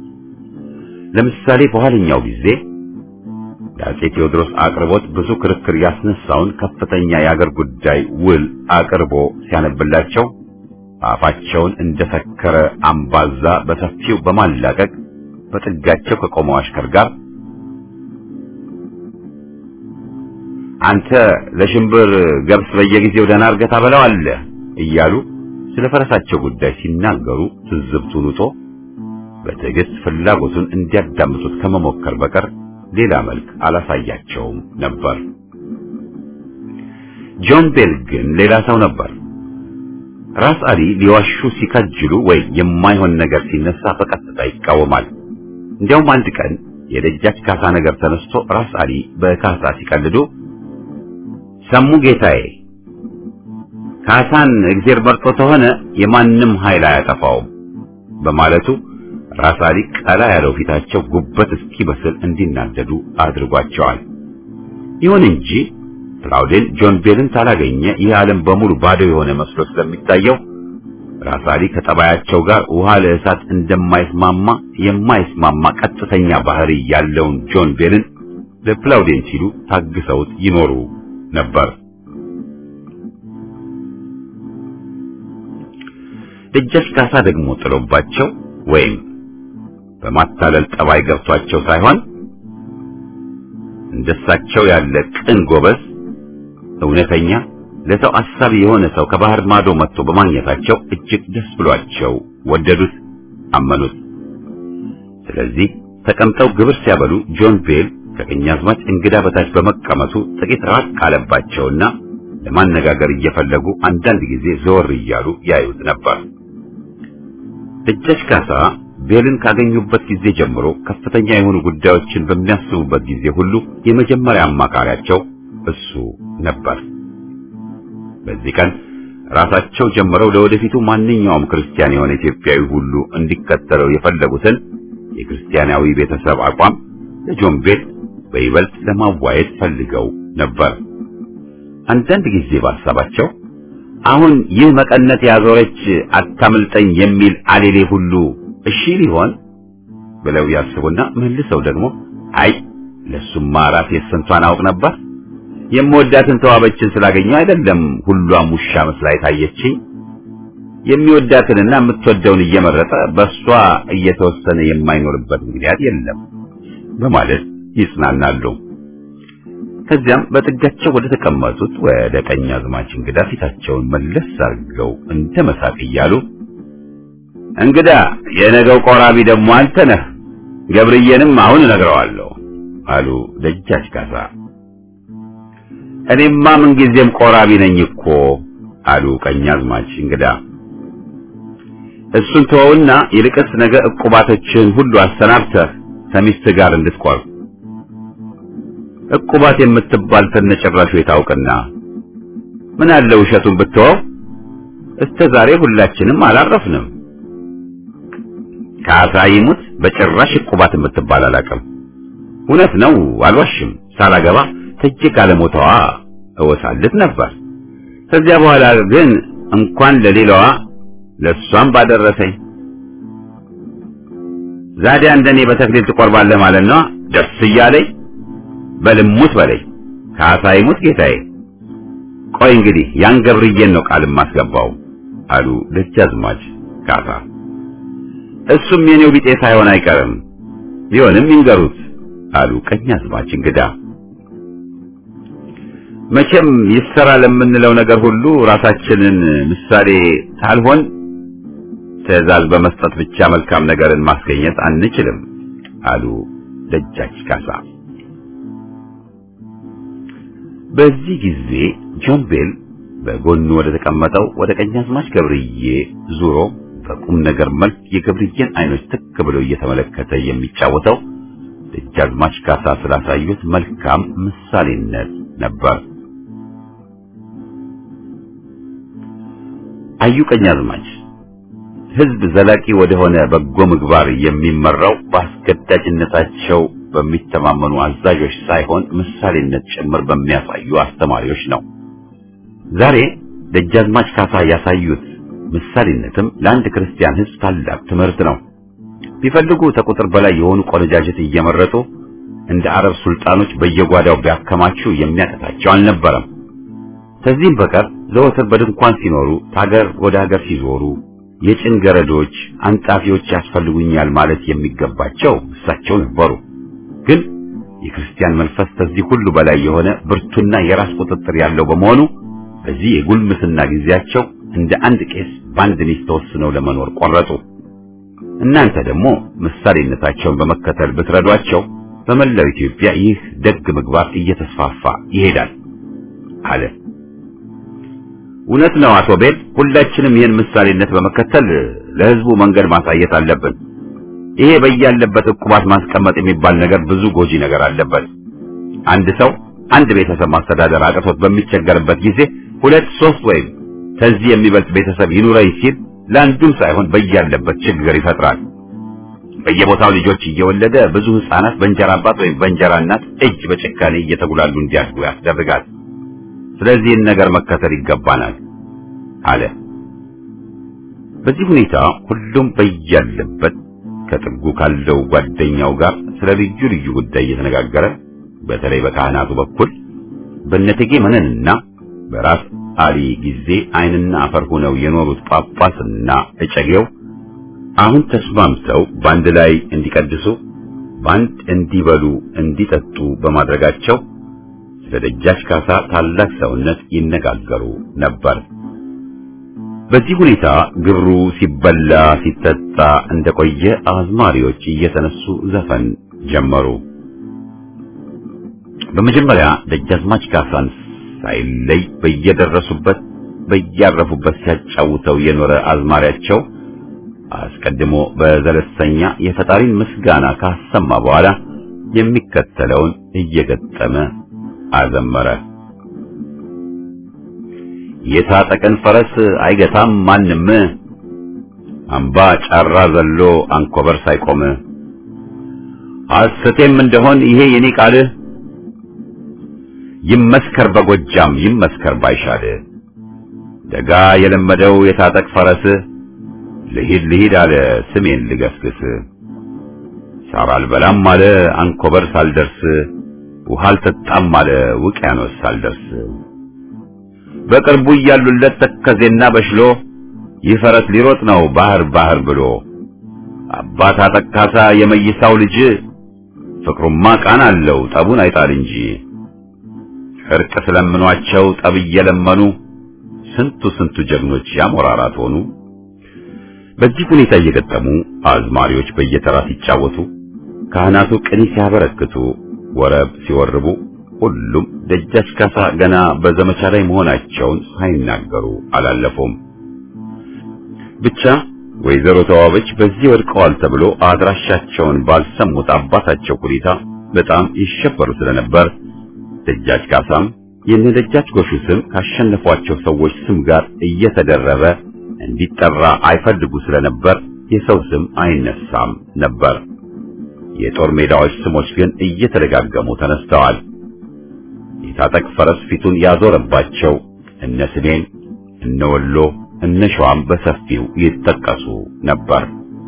ለምሳሌ በኋለኛው ጊዜ የአፄ ቴዎድሮስ አቅርቦት ብዙ ክርክር ያስነሳውን ከፍተኛ የአገር ጉዳይ ውል አቅርቦ ሲያነብላቸው አፋቸውን እንደሰከረ አምባዛ በሰፊው በማላቀቅ በጥጋቸው ከቆመው አሽከር ጋር አንተ ለሽምብር ገብስ በየጊዜው ደህና እርገታ በለዋለህ እያሉ ስለ ፈረሳቸው ጉዳይ ሲናገሩ ትዝብቱን ውጦ በትዕግስት ፍላጎቱን እንዲያዳምጡት ከመሞከር በቀር ሌላ መልክ አላሳያቸውም ነበር። ጆን ቤል ግን ሌላ ሰው ነበር። ራስ አሊ ሊዋሹ ሲከጅሉ ወይ የማይሆን ነገር ሲነሳ በቀጥታ ይቃወማል። እንዲያውም አንድ ቀን የደጃች ካሳ ነገር ተነስቶ ራስ አሊ በካሳ ሲቀልዱ ሰሙ ጌታዬ ካሳን እግዜር መርጦ ተሆነ የማንም ኃይል አያጠፋውም በማለቱ ራስ አሊ ቀላ ያለው ፊታቸው ጉበት እስኪበስል እንዲናደዱ አድርጓቸዋል። ይሁን እንጂ ክላውዴን ጆን ቤልን ሳላገኘ ይህ ዓለም በሙሉ ባዶ የሆነ መስሎ ስለሚታየው ራስ አሊ ከጠባያቸው ጋር ውሃ ለእሳት እንደማይስማማ የማይስማማ ቀጥተኛ ባህሪ ያለውን ጆን ቤልን ለክላውዴን ሲሉ ታግሰውት ይኖሩ ነበር። ደጃች ካሳ ደግሞ ጥሎባቸው ወይም በማታለል ጠባይ ገብቷቸው ሳይሆን እንደሳቸው ያለ ቅን ጎበዝ፣ እውነተኛ ለሰው አሳቢ የሆነ ሰው ከባህር ማዶ መጥቶ በማግኘታቸው እጅግ ደስ ብሏቸው ወደዱት፣ አመኑት። ስለዚህ ተቀምጠው ግብር ሲያበሉ ጆን ቤል ከቀኛዝማች እንግዳ በታች በመቀመጡ ጥቂት ራቅ አለባቸውና ለማነጋገር እየፈለጉ አንዳንድ ጊዜ ዘወር እያሉ ያዩት ነበር። ደጃች ካሳ ቤልን ካገኙበት ጊዜ ጀምሮ ከፍተኛ የሆኑ ጉዳዮችን በሚያስቡበት ጊዜ ሁሉ የመጀመሪያ አማካሪያቸው እሱ ነበር። በዚህ ቀን ራሳቸው ጀምረው ለወደፊቱ ማንኛውም ክርስቲያን የሆነ ኢትዮጵያዊ ሁሉ እንዲከተለው የፈለጉትን የክርስቲያናዊ ቤተሰብ አቋም ለጆን ቤል በይበልጥ ለማዋየት ፈልገው ነበር። አንዳንድ ጊዜ ባሳባቸው አሁን ይህ መቀነት ያዞረች አታምልጠኝ የሚል አሌሌ ሁሉ እሺ ሊሆን ብለው ያስቡና መልሰው ደግሞ አይ ለሱማ ራሴ ስንቷን አውቅ ነበር የምወዳትን ተዋበችን ስላገኘው አይደለም ሁሏም ውሻ መስላ የታየችኝ የሚወዳትንና የምትወደውን እየመረጠ በሷ እየተወሰነ የማይኖርበት ምክንያት የለም በማለት ይጽናናሉ። ከዚያም በጥጋቸው ወደ ተቀመጡት ወደ ቀኝ አዝማች እንግዳ ፊታቸውን መለስ አድርገው እንደ መሳቅ እያሉ እንግዳ የነገው ቆራቢ ደግሞ አንተ ነህ፣ ገብርዬንም አሁን እነግረዋለሁ አሉ ደጃች ካሳ። እኔማ ምንጊዜም ቆራቢ ነኝ እኮ አሉ ቀኛዝማች እንግዳ። እሱን ተወውና ይልቅስ ነገ ዕቁባቶችን ሁሉ አሰናብተህ ከሚስትህ ጋር እንድትቆርብ ዕቁባት የምትባል ተነጨራሹ የታውቅና ምን አለ ውሸቱን ብትወው እስከ ዛሬ ሁላችንም አላረፍንም። ካሳ ይሙት በጭራሽ ዕቁባት የምትባል አላውቅም። እውነት ነው አልዋሽም። ሳላገባ ተጅ ካለሞታዋ እወሳልት ነበር። ከዚያ በኋላ ግን እንኳን ለሌላዋ ለሷም ባደረሰኝ። ዛዲያ እንደኔ በተክሊል ትቆርባለህ ማለት ነው? ደስ እያለኝ በልሙት በለኝ። ካሳ ይሙት ጌታዬ። ቆይ እንግዲህ ያን ገብርዬን ነው ቃል ማስገባው አሉ ደጃዝማች ካሳ። እሱም የኔው ቢጤ ሳይሆን አይቀርም ቢሆንም ይንገሩት አሉ ቀኛዝማች እንግዳ። መቼም ይሰራ ለምንለው ነገር ሁሉ ራሳችንን ምሳሌ ሳልሆን ትዕዛዝ በመስጠት ብቻ መልካም ነገርን ማስገኘት አንችልም አሉ ደጃች ካሳ። በዚህ ጊዜ ጆን ቤል በጎኑ ወደ ተቀመጠው ወደ ቀኛዝማች ገብርዬ ዙሮ በቁም ነገር መልክ የገብርዬን አይኖች ትክ ብሎ እየተመለከተ የሚጫወተው ደጃዝማች ካሳ ስላሳዩት መልካም ምሳሌነት ነበር። አዩ ቀኛዝማች ሕዝብ ዘላቂ ወደሆነ በጎ ምግባር የሚመራው በአስገዳጅነታቸው በሚተማመኑ አዛዦች ሳይሆን ምሳሌነት ጭምር በሚያሳዩ አስተማሪዎች ነው። ዛሬ ደጃዝማች ካሳ ያሳዩት ምሳሌነትም ለአንድ ክርስቲያን ሕዝብ ታላቅ ትምህርት ነው። ቢፈልጉ ከቁጥር በላይ የሆኑ ቆነጃጀት እየመረጡ እንደ አረብ ሱልጣኖች በየጓዳው ቢያከማቹ የሚያቀታቸው አልነበረም። ከዚህም በቀር ዘወትር በድንኳን ሲኖሩ ታገር ወደ ሀገር ሲዞሩ የጭን ገረዶች፣ አንጣፊዎች ያስፈልጉኛል ማለት የሚገባቸው እሳቸው ነበሩ። ግን የክርስቲያን መንፈስ ከዚህ ሁሉ በላይ የሆነ ብርቱና የራስ ቁጥጥር ያለው በመሆኑ በዚህ የጉልምስና ጊዜያቸው እንደ አንድ ቄስ በአንድ ሚስት ተወስነው ለመኖር ቆረጡ። እናንተ ደግሞ ምሳሌነታቸውን በመከተል ብትረዷቸው በመላው ኢትዮጵያ ይህ ደግ ምግባር እየተስፋፋ ይሄዳል አለ። እውነት ነው አቶ ቤል፣ ሁላችንም ይህን ምሳሌነት በመከተል ለሕዝቡ መንገድ ማሳየት አለብን። ይሄ በያለበት ዕቁባት ማስቀመጥ የሚባል ነገር ብዙ ጎጂ ነገር አለበት። አንድ ሰው አንድ ቤተሰብ ማስተዳደር አቅቶት በሚቸገርበት ጊዜ ሁለት ሶስት ወይም ከዚህ የሚበልጥ ቤተሰብ ይኑረኝ ሲል ለአንዱም ሳይሆን በያለበት ችግር ይፈጥራል። በየቦታው ልጆች እየወለደ ብዙ ሕፃናት በእንጀራ አባት ወይም በእንጀራ እናት እጅ በጭካኔ እየተጉላሉ እንዲያድጉ ያስደርጋል። ስለዚህን ነገር መከተል ይገባናል አለ። በዚህ ሁኔታ ሁሉም በያለበት ከጥጉ ካለው ጓደኛው ጋር ስለ ልዩ ልዩ ጉዳይ እየተነጋገረ በተለይ በካህናቱ በኩል በነቴጌ መነንና በራስ አሊ ጊዜ ዓይንና አፈር ሆነው የኖሩት ጳጳስና እጨጌው አሁን ተስማምተው በአንድ ላይ እንዲቀድሱ በአንድ እንዲበሉ እንዲጠጡ በማድረጋቸው ስለ ደጃች ካሳ ታላቅ ሰውነት ይነጋገሩ ነበር። በዚህ ሁኔታ ግብሩ ሲበላ ሲጠጣ እንደቆየ አዝማሪዎች እየተነሱ ዘፈን ጀመሩ። በመጀመሪያ ደጃዝማች ካሳን ሳይለይ በየደረሱበት በያረፉበት ሲያጫውተው የኖረ አዝማሪያቸው አስቀድሞ በዘለሰኛ የፈጣሪን ምስጋና ካሰማ በኋላ የሚከተለውን እየገጠመ አዘመረ። የታጠቀን ፈረስ አይገታም ማንም፣ አምባ ጫራ ዘሎ አንኮበር ሳይቆም፣ ሐሰቴም እንደሆን ይሄ የኔ ቃል ይመስከር በጎጃም ይመስከር ባይሻል፣ ደጋ የለመደው የታጠቅ ፈረስ ልሂድ ልሂድ አለ ስሜን ልገስግስ፣ ሳር አልበላም አለ አንኮበር ሳልደርስ፣ ውሃ አልጠጣም አለ ውቅያኖስ ሳልደርስ በቅርቡ እያሉለት ተከዜና በሽሎ ይህ ፈረስ ሊሮጥ ነው ባህር ባህር ብሎ አባት አጠቃሳ የመይሳው ልጅ ፍቅሩማ ቃና አለው ጠቡን አይጣል እንጂ እርቅ ስለምኗቸው ጠብ እየለመኑ ስንቱ ስንቱ ጀግኖች ያሞራራት ሆኑ። በዚህ ሁኔታ እየገጠሙ አዝማሪዎች በየተራ ሲጫወቱ፣ ካህናቱ ቅኔ ሲያበረክቱ፣ ወረብ ሲወርቡ ሁሉም ደጃች ካሳ ገና በዘመቻ ላይ መሆናቸውን ሳይናገሩ አላለፉም። ብቻ ወይዘሮ ተዋበች በዚህ ወድቀዋል ተብሎ አድራሻቸውን ባልሰሙት አባታቸው ሁኔታ በጣም ይሸበሩ ስለነበር ደጃች ካሳም የነ ደጃች ጎሹ ስም ካሸነፏቸው ሰዎች ስም ጋር እየተደረበ እንዲጠራ አይፈልጉ ስለነበር የሰው ስም አይነሳም ነበር። የጦር ሜዳዎች ስሞች ግን እየተደጋገሙ ተነስተዋል። የታጠቅ ፈረስ ፊቱን ያዞረባቸው እነ ስሜን፣ እነ ወሎ፣ እነ ሸዋም በሰፊው ይጠቀሱ ነበር።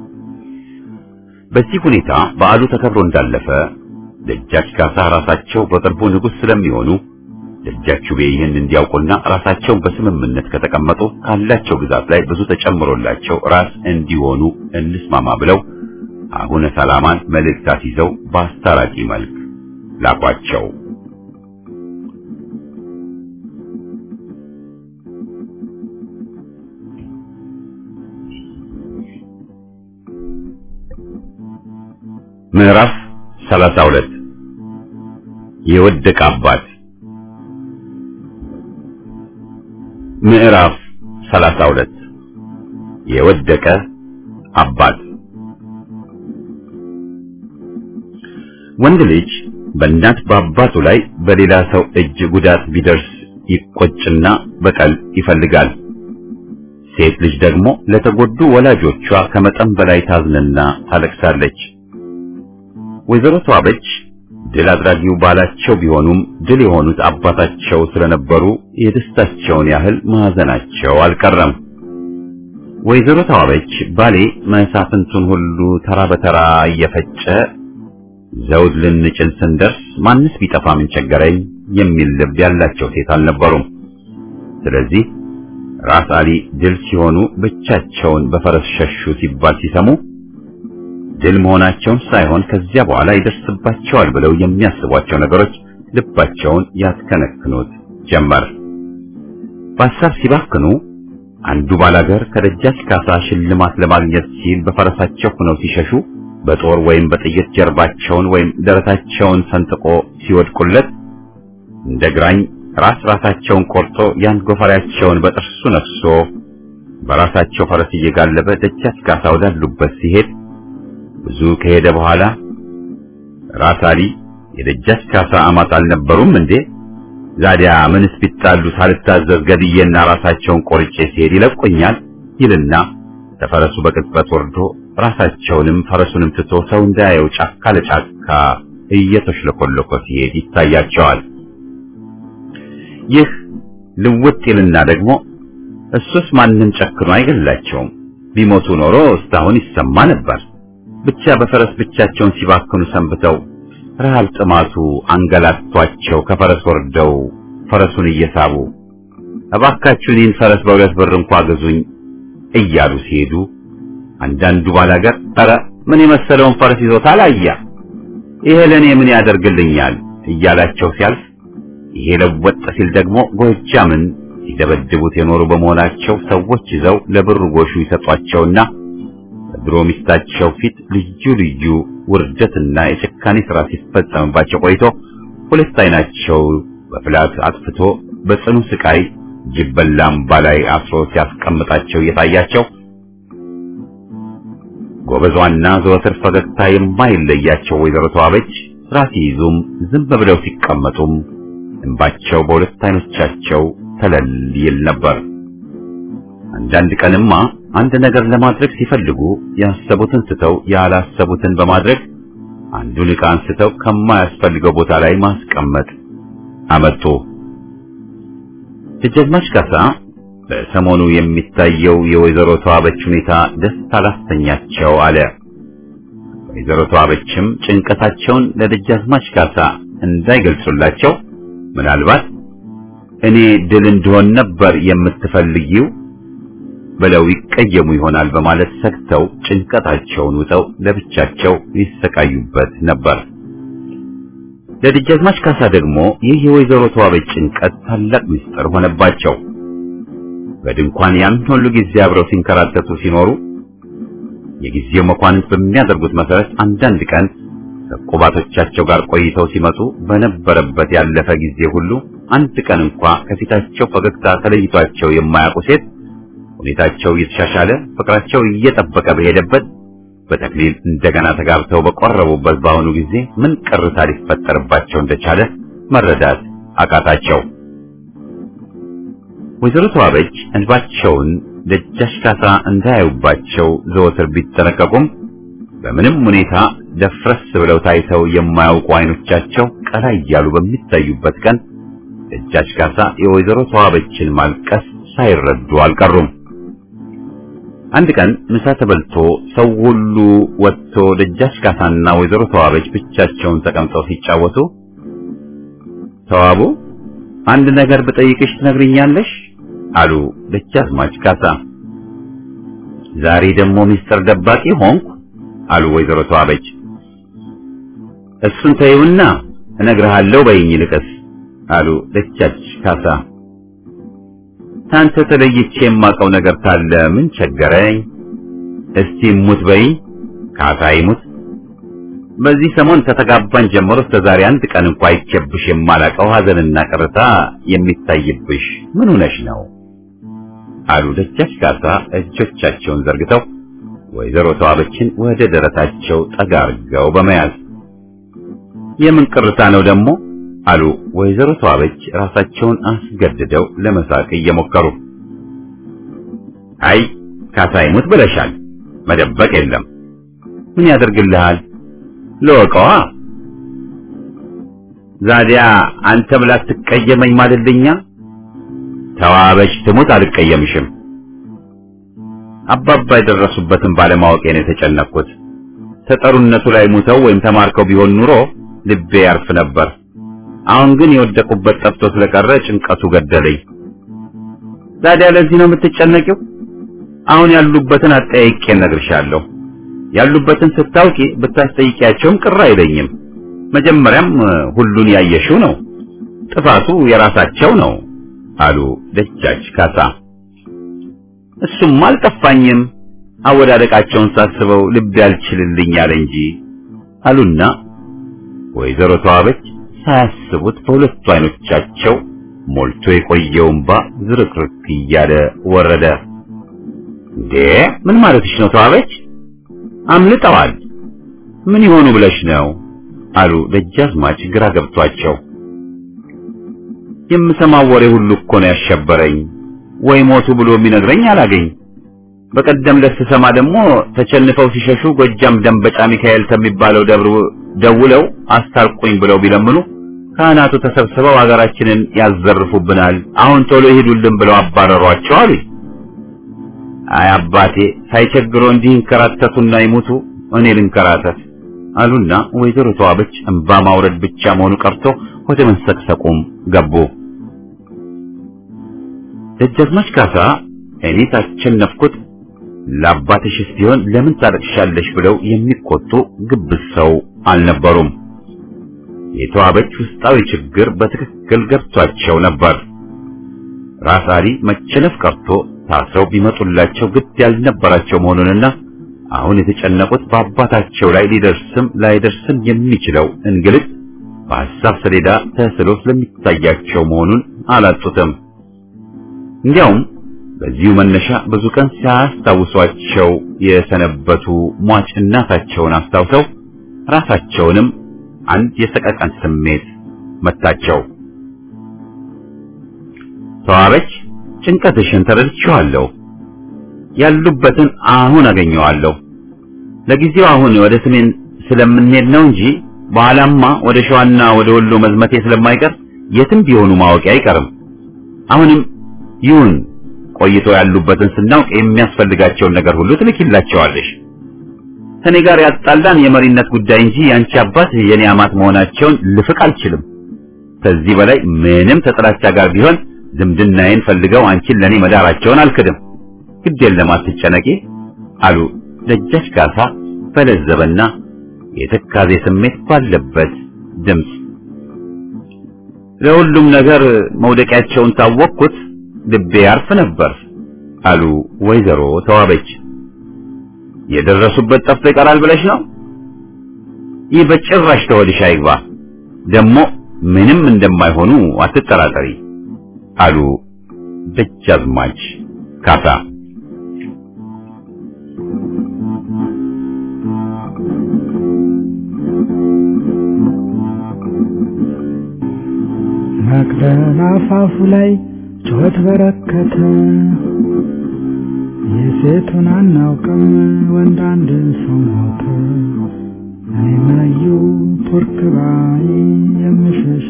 በዚህ ሁኔታ በዓሉ ተከብሮ እንዳለፈ ደጃች ካሳ ራሳቸው በቅርቡ ንጉሥ ስለሚሆኑ ደጃቹቤ ይህን እንዲያውቁና ራሳቸውን በስምምነት ከተቀመጡ ካላቸው ግዛት ላይ ብዙ ተጨምሮላቸው ራስ እንዲሆኑ እንስማማ ብለው አቡነ ሰላማን መልእክታት ይዘው በአስታራቂ መልክ ላኳቸው። ምዕራፍ 32 የወደቀ አባት ምዕራፍ 32 የወደቀ አባት ወንድ ልጅ በእናት በአባቱ ላይ በሌላ ሰው እጅ ጉዳት ቢደርስ ይቆጭና በቀል ይፈልጋል። ሴት ልጅ ደግሞ ለተጎዱ ወላጆቿ ከመጠን በላይ ታዝንና ታለቅሳለች። ወይዘሮ ተዋበች ድል አድራጊው ባላቸው ቢሆኑም ድል የሆኑት አባታቸው ስለነበሩ የደስታቸውን ያህል ማዘናቸው አልቀረም። ወይዘሮ ተዋበች ባሌ መሳፍንቱን ሁሉ ተራ በተራ እየፈጨ ዘውድ ልንጭን ስንደርስ ማንስ ቢጠፋ ምን ቸገረኝ የሚል ልብ ያላቸው ሴት አልነበሩም። ስለዚህ ራስ አሊ ድል ሲሆኑ ብቻቸውን በፈረስ ሸሹ ሲባል ሲሰሙ ድል መሆናቸውን ሳይሆን ከዚያ በኋላ ይደርስባቸዋል ብለው የሚያስቧቸው ነገሮች ልባቸውን ያስከነክኑት ጀመር። በሀሳብ ሲባክኑ አንዱ ባላገር ከደጃች ካሳ ሽልማት ለማግኘት ሲል በፈረሳቸው ሆነው ሲሸሹ በጦር ወይም በጥይት ጀርባቸውን ወይም ደረታቸውን ሰንጥቆ ሲወድቁለት እንደ ግራኝ ራስ ራሳቸውን ቆርጦ ያን ጎፈሬያቸውን በጥርሱ ነክሶ በራሳቸው ፈረስ እየጋለበ ደጃች ካሳ ወዳሉበት ሲሄድ ብዙ ከሄደ በኋላ ራስ አሊ የደጃች ካሳ አማት አልነበሩም እንዴ? ዛዲያ ምንስ ቢጣሉ ሳልታዘዝ ገድዬና ራሳቸውን ቆርጬ ሲሄድ ይለቁኛል ይልና ተፈረሱ በቅጽበት ወርዶ ራሳቸውንም ፈረሱንም ትቶ ሰው እንዳያየው ጫካ ለጫካ እየተሽለኮለኮ ሲሄድ ይታያቸዋል። ይህ ልውጥ ይልና ደግሞ እሱስ ማንም ጨክኖ አይገላቸውም፣ ቢሞቱ ኖሮ እስካሁን ይሰማ ነበር። ብቻ በፈረስ ብቻቸውን ሲባክኑ ሰንብተው ረሃብ ጥማቱ አንገላቷቸው ከፈረስ ወርደው ፈረሱን እየሳቡ እባካችሁ እኔን ፈረስ በሁለት ብር እንኳ ገዙኝ እያሉ ሲሄዱ አንዳንዱ ባላገር ኧረ ምን የመሰለውን ፈረስ ይዞታል አያ ይሄ ለኔ ምን ያደርግልኛል እያላቸው ሲያልፍ ይሄ ለወጥ ሲል ደግሞ ጎጃምን ሲደበድቡት የኖሩ በመሆናቸው ሰዎች ይዘው ለብር ጎሹ ይሰጧቸውና በድሮ ሚስታቸው ፊት ልዩ ልዩ ውርደትና የጭካኔ ስራ ሲፈጸምባቸው ቆይቶ ሁለት አይናቸው በፍላት አጥፍቶ በጽኑ ስቃይ ጅበላምባ ላይ አስሮ ሲያስቀምጣቸው እየታያቸው ጎበዟና ዘወትር ፈገግታ የማይለያቸው ወይዘሮ ተዋበች ስራ ሲይዙም ዝም ብለው ሲቀመጡም እንባቸው በሁለት አይኖቻቸው ተለል ይል ነበር። አንዳንድ ቀንማ አንድ ነገር ለማድረግ ሲፈልጉ ያሰቡትን ስተው ያላሰቡትን በማድረግ አንዱን ዕቃ አንስተው ከማያስፈልገው ቦታ ላይ ማስቀመጥ አመጡ። ደጃዝማች ካሳ በሰሞኑ የሚታየው የወይዘሮ ተዋበች ሁኔታ ደስ አላሰኛቸው አለ። ወይዘሮ ተዋበችም ጭንቀታቸውን ለደጃዝማች ካሳ እንዳይገልጹላቸው ምናልባት እኔ ድል እንደሆን ነበር የምትፈልጊው ብለው ይቀየሙ ይሆናል በማለት ሰግተው ጭንቀታቸውን ውጠው ለብቻቸው ይሰቃዩበት ነበር። ለደጃዝማች ካሳ ደግሞ ይህ የወይዘሮ ተዋበች ጭንቀት ታላቅ ምስጢር ሆነባቸው። በድንኳን ያን ሁሉ ጊዜ አብረው ሲንከራተቱ ሲኖሩ የጊዜው መኳንንት በሚያደርጉት መሰረት አንዳንድ ቀን ከቁባቶቻቸው ጋር ቆይተው ሲመጡ በነበረበት ያለፈ ጊዜ ሁሉ አንድ ቀን እንኳ ከፊታቸው ፈገግታ ተለይቷቸው የማያውቁ ሴት ሁኔታቸው እየተሻሻለ ፍቅራቸው እየጠበቀ በሄደበት በተክሊል እንደገና ተጋብተው በቆረቡበት በአሁኑ ጊዜ ምን ቅርታ ሊፈጠርባቸው እንደቻለ መረዳት አቃታቸው። ወይዘሮ ተዋበች እንባቸውን ደጃች ካሳ እንዳያዩባቸው ዘወትር ቢጠነቀቁም በምንም ሁኔታ ደፍረስ ብለው ታይተው የማያውቁ አይኖቻቸው ቀላ እያሉ በሚታዩበት ቀን ደጃች ካሳ የወይዘሮ ተዋበችን ማልቀስ ሳይረዱ አልቀሩም። አንድ ቀን ምሳ ተበልቶ ሰው ሁሉ ወጥቶ ደጃች ካሳና ወይዘሮ ተዋበች ብቻቸውን ተቀምጠው ሲጫወቱ ተዋቡ አንድ ነገር ብጠይቅሽ ትነግሪኛለሽ? አሉ ደጃዝማች ካሳ። ዛሬ ደግሞ ሚስጥር ደባቂ ሆንኩ አሉ ወይዘሮ ተዋበች። እሱን ተይውና እነግርሃለሁ በይኝ ልቀስ አሉ ደጃች ካሳ። ታንተ ተለይቼ የማውቀው ነገር ካለ ምን ቸገረኝ? እስቲ ሙት በይኝ። ካሳ ይሙት። በዚህ ሰሞን ከተጋባን ጀምሮ እስከ ዛሬ አንድ ቀን እንኳ አይቼብሽ የማላውቀው ሐዘንና ቅርታ የሚታይብሽ ምን ሆነሽ ነው? አሉ ደጃች ካሳ እጆቻቸውን ዘርግተው ወይዘሮ ተዋበችን ወደ ደረታቸው ጠጋ አድርገው በመያዝ የምን ቅርታ ነው ደግሞ አሉ ወይዘሮ ተዋበች ራሳቸውን አስገድደው ለመሳቅ እየሞከሩ አይ ካሳ ይሙት ብለሻል መደበቅ የለም ምን ያደርግልሃል ለወቀዋ ዛዲያ አንተ ብላ ትቀየመኝ ማለልኛ ተዋበች ትሙት አልቀየምሽም አባባ የደረሱበትን ባለማወቄ ነው የተጨነቅኩት ተጠሩነቱ ላይ ሙተው ወይም ተማርከው ቢሆን ኑሮ ልቤ ያርፍ ነበር አሁን ግን የወደቁበት ጠፍቶ ስለቀረ ጭንቀቱ ገደለኝ ታዲያ ለዚህ ነው የምትጨነቂው አሁን ያሉበትን አጠያይቄ እነግርሻለሁ ያሉበትን ስታውቂ ብታስጠይቂያቸውም ቅር አይለኝም መጀመሪያም ሁሉን ያየሽው ነው ጥፋቱ የራሳቸው ነው አሉ ደጃች ካሳ እሱም አልጠፋኝም አወዳደቃቸውን ሳስበው ልቤ አልችልልኝ አለ እንጂ አሉና ወይዘሮ ተዋበች ሳያስቡት በሁለቱ አይኖቻቸው ሞልቶ የቆየው እንባ ዝርክርክ እያለ ወረደ። እንዴ ምን ማለትሽ ነው ተዋበች? አምልጠዋል። ምን ይሆኑ ብለሽ ነው አሉ ደጃዝማች ግራ ገብቷቸው። የምሰማው ወሬ ሁሉ እኮ ነው ያሸበረኝ። ወይ ሞቱ ብሎ የሚነግረኝ አላገኝ። በቀደም ለስሰማ ደግሞ ተቸንፈው ሲሸሹ ጎጃም ደንበጫ ሚካኤል ከሚባለው ደብር ደውለው አስታርቁኝ ብለው ቢለምኑ ካህናቱ ተሰብስበው ሀገራችንን ያዘርፉብናል፣ አሁን ቶሎ ይሄዱልን ብለው አባረሯቸው አሉኝ። አይ አባቴ ሳይቸግሮ እንዲህ እንከራተቱና ይሙቱ፣ እኔ ልንከራተት አሉና ወይዘሮ ተዋበች እንባ ማውረድ ብቻ መሆኑ ቀርቶ ወደ መንሰቅሰቁም ገቡ። ደጃዝማች ካሳ እኔ ታቸነፍኩት ለአባትሽስ ቢሆን ለምን ታለቅሻለሽ ብለው የሚቆጡ ግብዝ ሰው አልነበሩም። የተዋበች ውስጣዊ ችግር በትክክል ገብቷቸው ነበር። ራስ አሊ መቸነፍ ቀርቶ ታስረው ቢመጡላቸው ግድ ያልነበራቸው መሆኑንና አሁን የተጨነቁት በአባታቸው ላይ ሊደርስም ላይደርስም የሚችለው እንግልት በሐሳብ ሰሌዳ ተስሎ ስለሚታያቸው መሆኑን አላጡትም። እንዲያውም በዚሁ መነሻ ብዙ ቀን ሲያስታውሷቸው የሰነበቱ ሟች እናታቸውን አስታውሰው ራሳቸውንም አንድ የሰቀቀን ስሜት መታቸው። ተዋበች፣ ጭንቀትሽን ተረድቼዋለሁ። ያሉበትን አሁን አገኘዋለሁ። ለጊዜው አሁን ወደ ሰሜን ስለምንሄድ ነው እንጂ በኋላማ ወደ ሸዋና ወደ ወሎ መዝመቴ ስለማይቀር የትም ቢሆኑ ማወቂ አይቀርም። አሁንም ይሁን ቆይቶ ያሉበትን ስናውቅ የሚያስፈልጋቸውን ነገር ሁሉ ትልኪላቸዋለሽ። ከኔ ጋር ያጣላን የመሪነት ጉዳይ እንጂ ያንቺ አባት የኔ አማት መሆናቸውን ልፍቅ አልችልም። ከዚህ በላይ ምንም ተጥላቻ ጋር ቢሆን ዝምድናዬን ፈልገው አንቺን ለኔ መዳራቸውን አልክድም። ግድ የለም አትጨነቂ አሉ ደጃች ካሳ በለዘበና የትካዜ ስሜት ባለበት ድምፅ። ለሁሉም ነገር መውደቂያቸውን ታወቅኩት ልቤ ያርፍ ነበር አሉ ወይዘሮ ተዋበች። የደረሱበት ጠፍቶ ይቀራል ብለሽ ነው? ይህ በጭራሽ ተወድሽ አይግባ። ደግሞ ምንም እንደማይሆኑ አትጠራጠሪ አሉ ደጃዝማች ካሳ። መቅደላ አፋፉ ላይ ጩኸት በረከተ። የሴቱን አናውቅም ወንድ አንድ ሰው ሞተ። እኔ መዩ ቱርክ ባይ የምሸሽ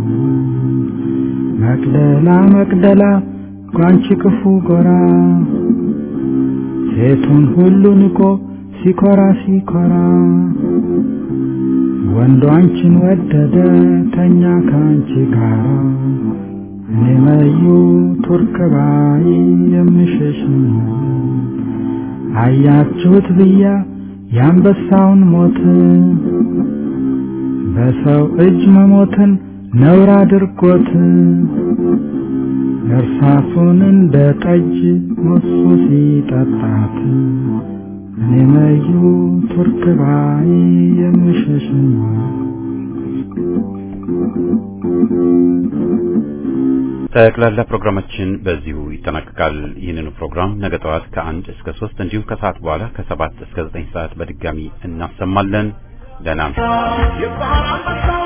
መቅደላ መቅደላ ጓንቺ ክፉ ጎራ ሴቱን ሁሉ ንቆ ሲኮራ ሲኮራ ወንዱ አንቺን ወደደ ተኛ ከአንቺ ጋር እኔ መዩ ቱርክ ባይ የምሸሽ አያችሁት ብያ የአንበሳውን ሞት በሰው እጅ መሞትን ነውር አድርጎት እርሳሱን እንደ ጠጅ ሞሱ ሲጠጣት እኔ መዩ ቱርክ ባይ የምሸሽ ጠቅላላ ፕሮግራማችን በዚሁ ይጠናቀቃል። ይህንኑ ፕሮግራም ነገ ጠዋት ከአንድ እስከ ሶስት እንዲሁም ከሰዓት በኋላ ከሰባት እስከ ዘጠኝ ሰዓት በድጋሚ እናሰማለን። ደህና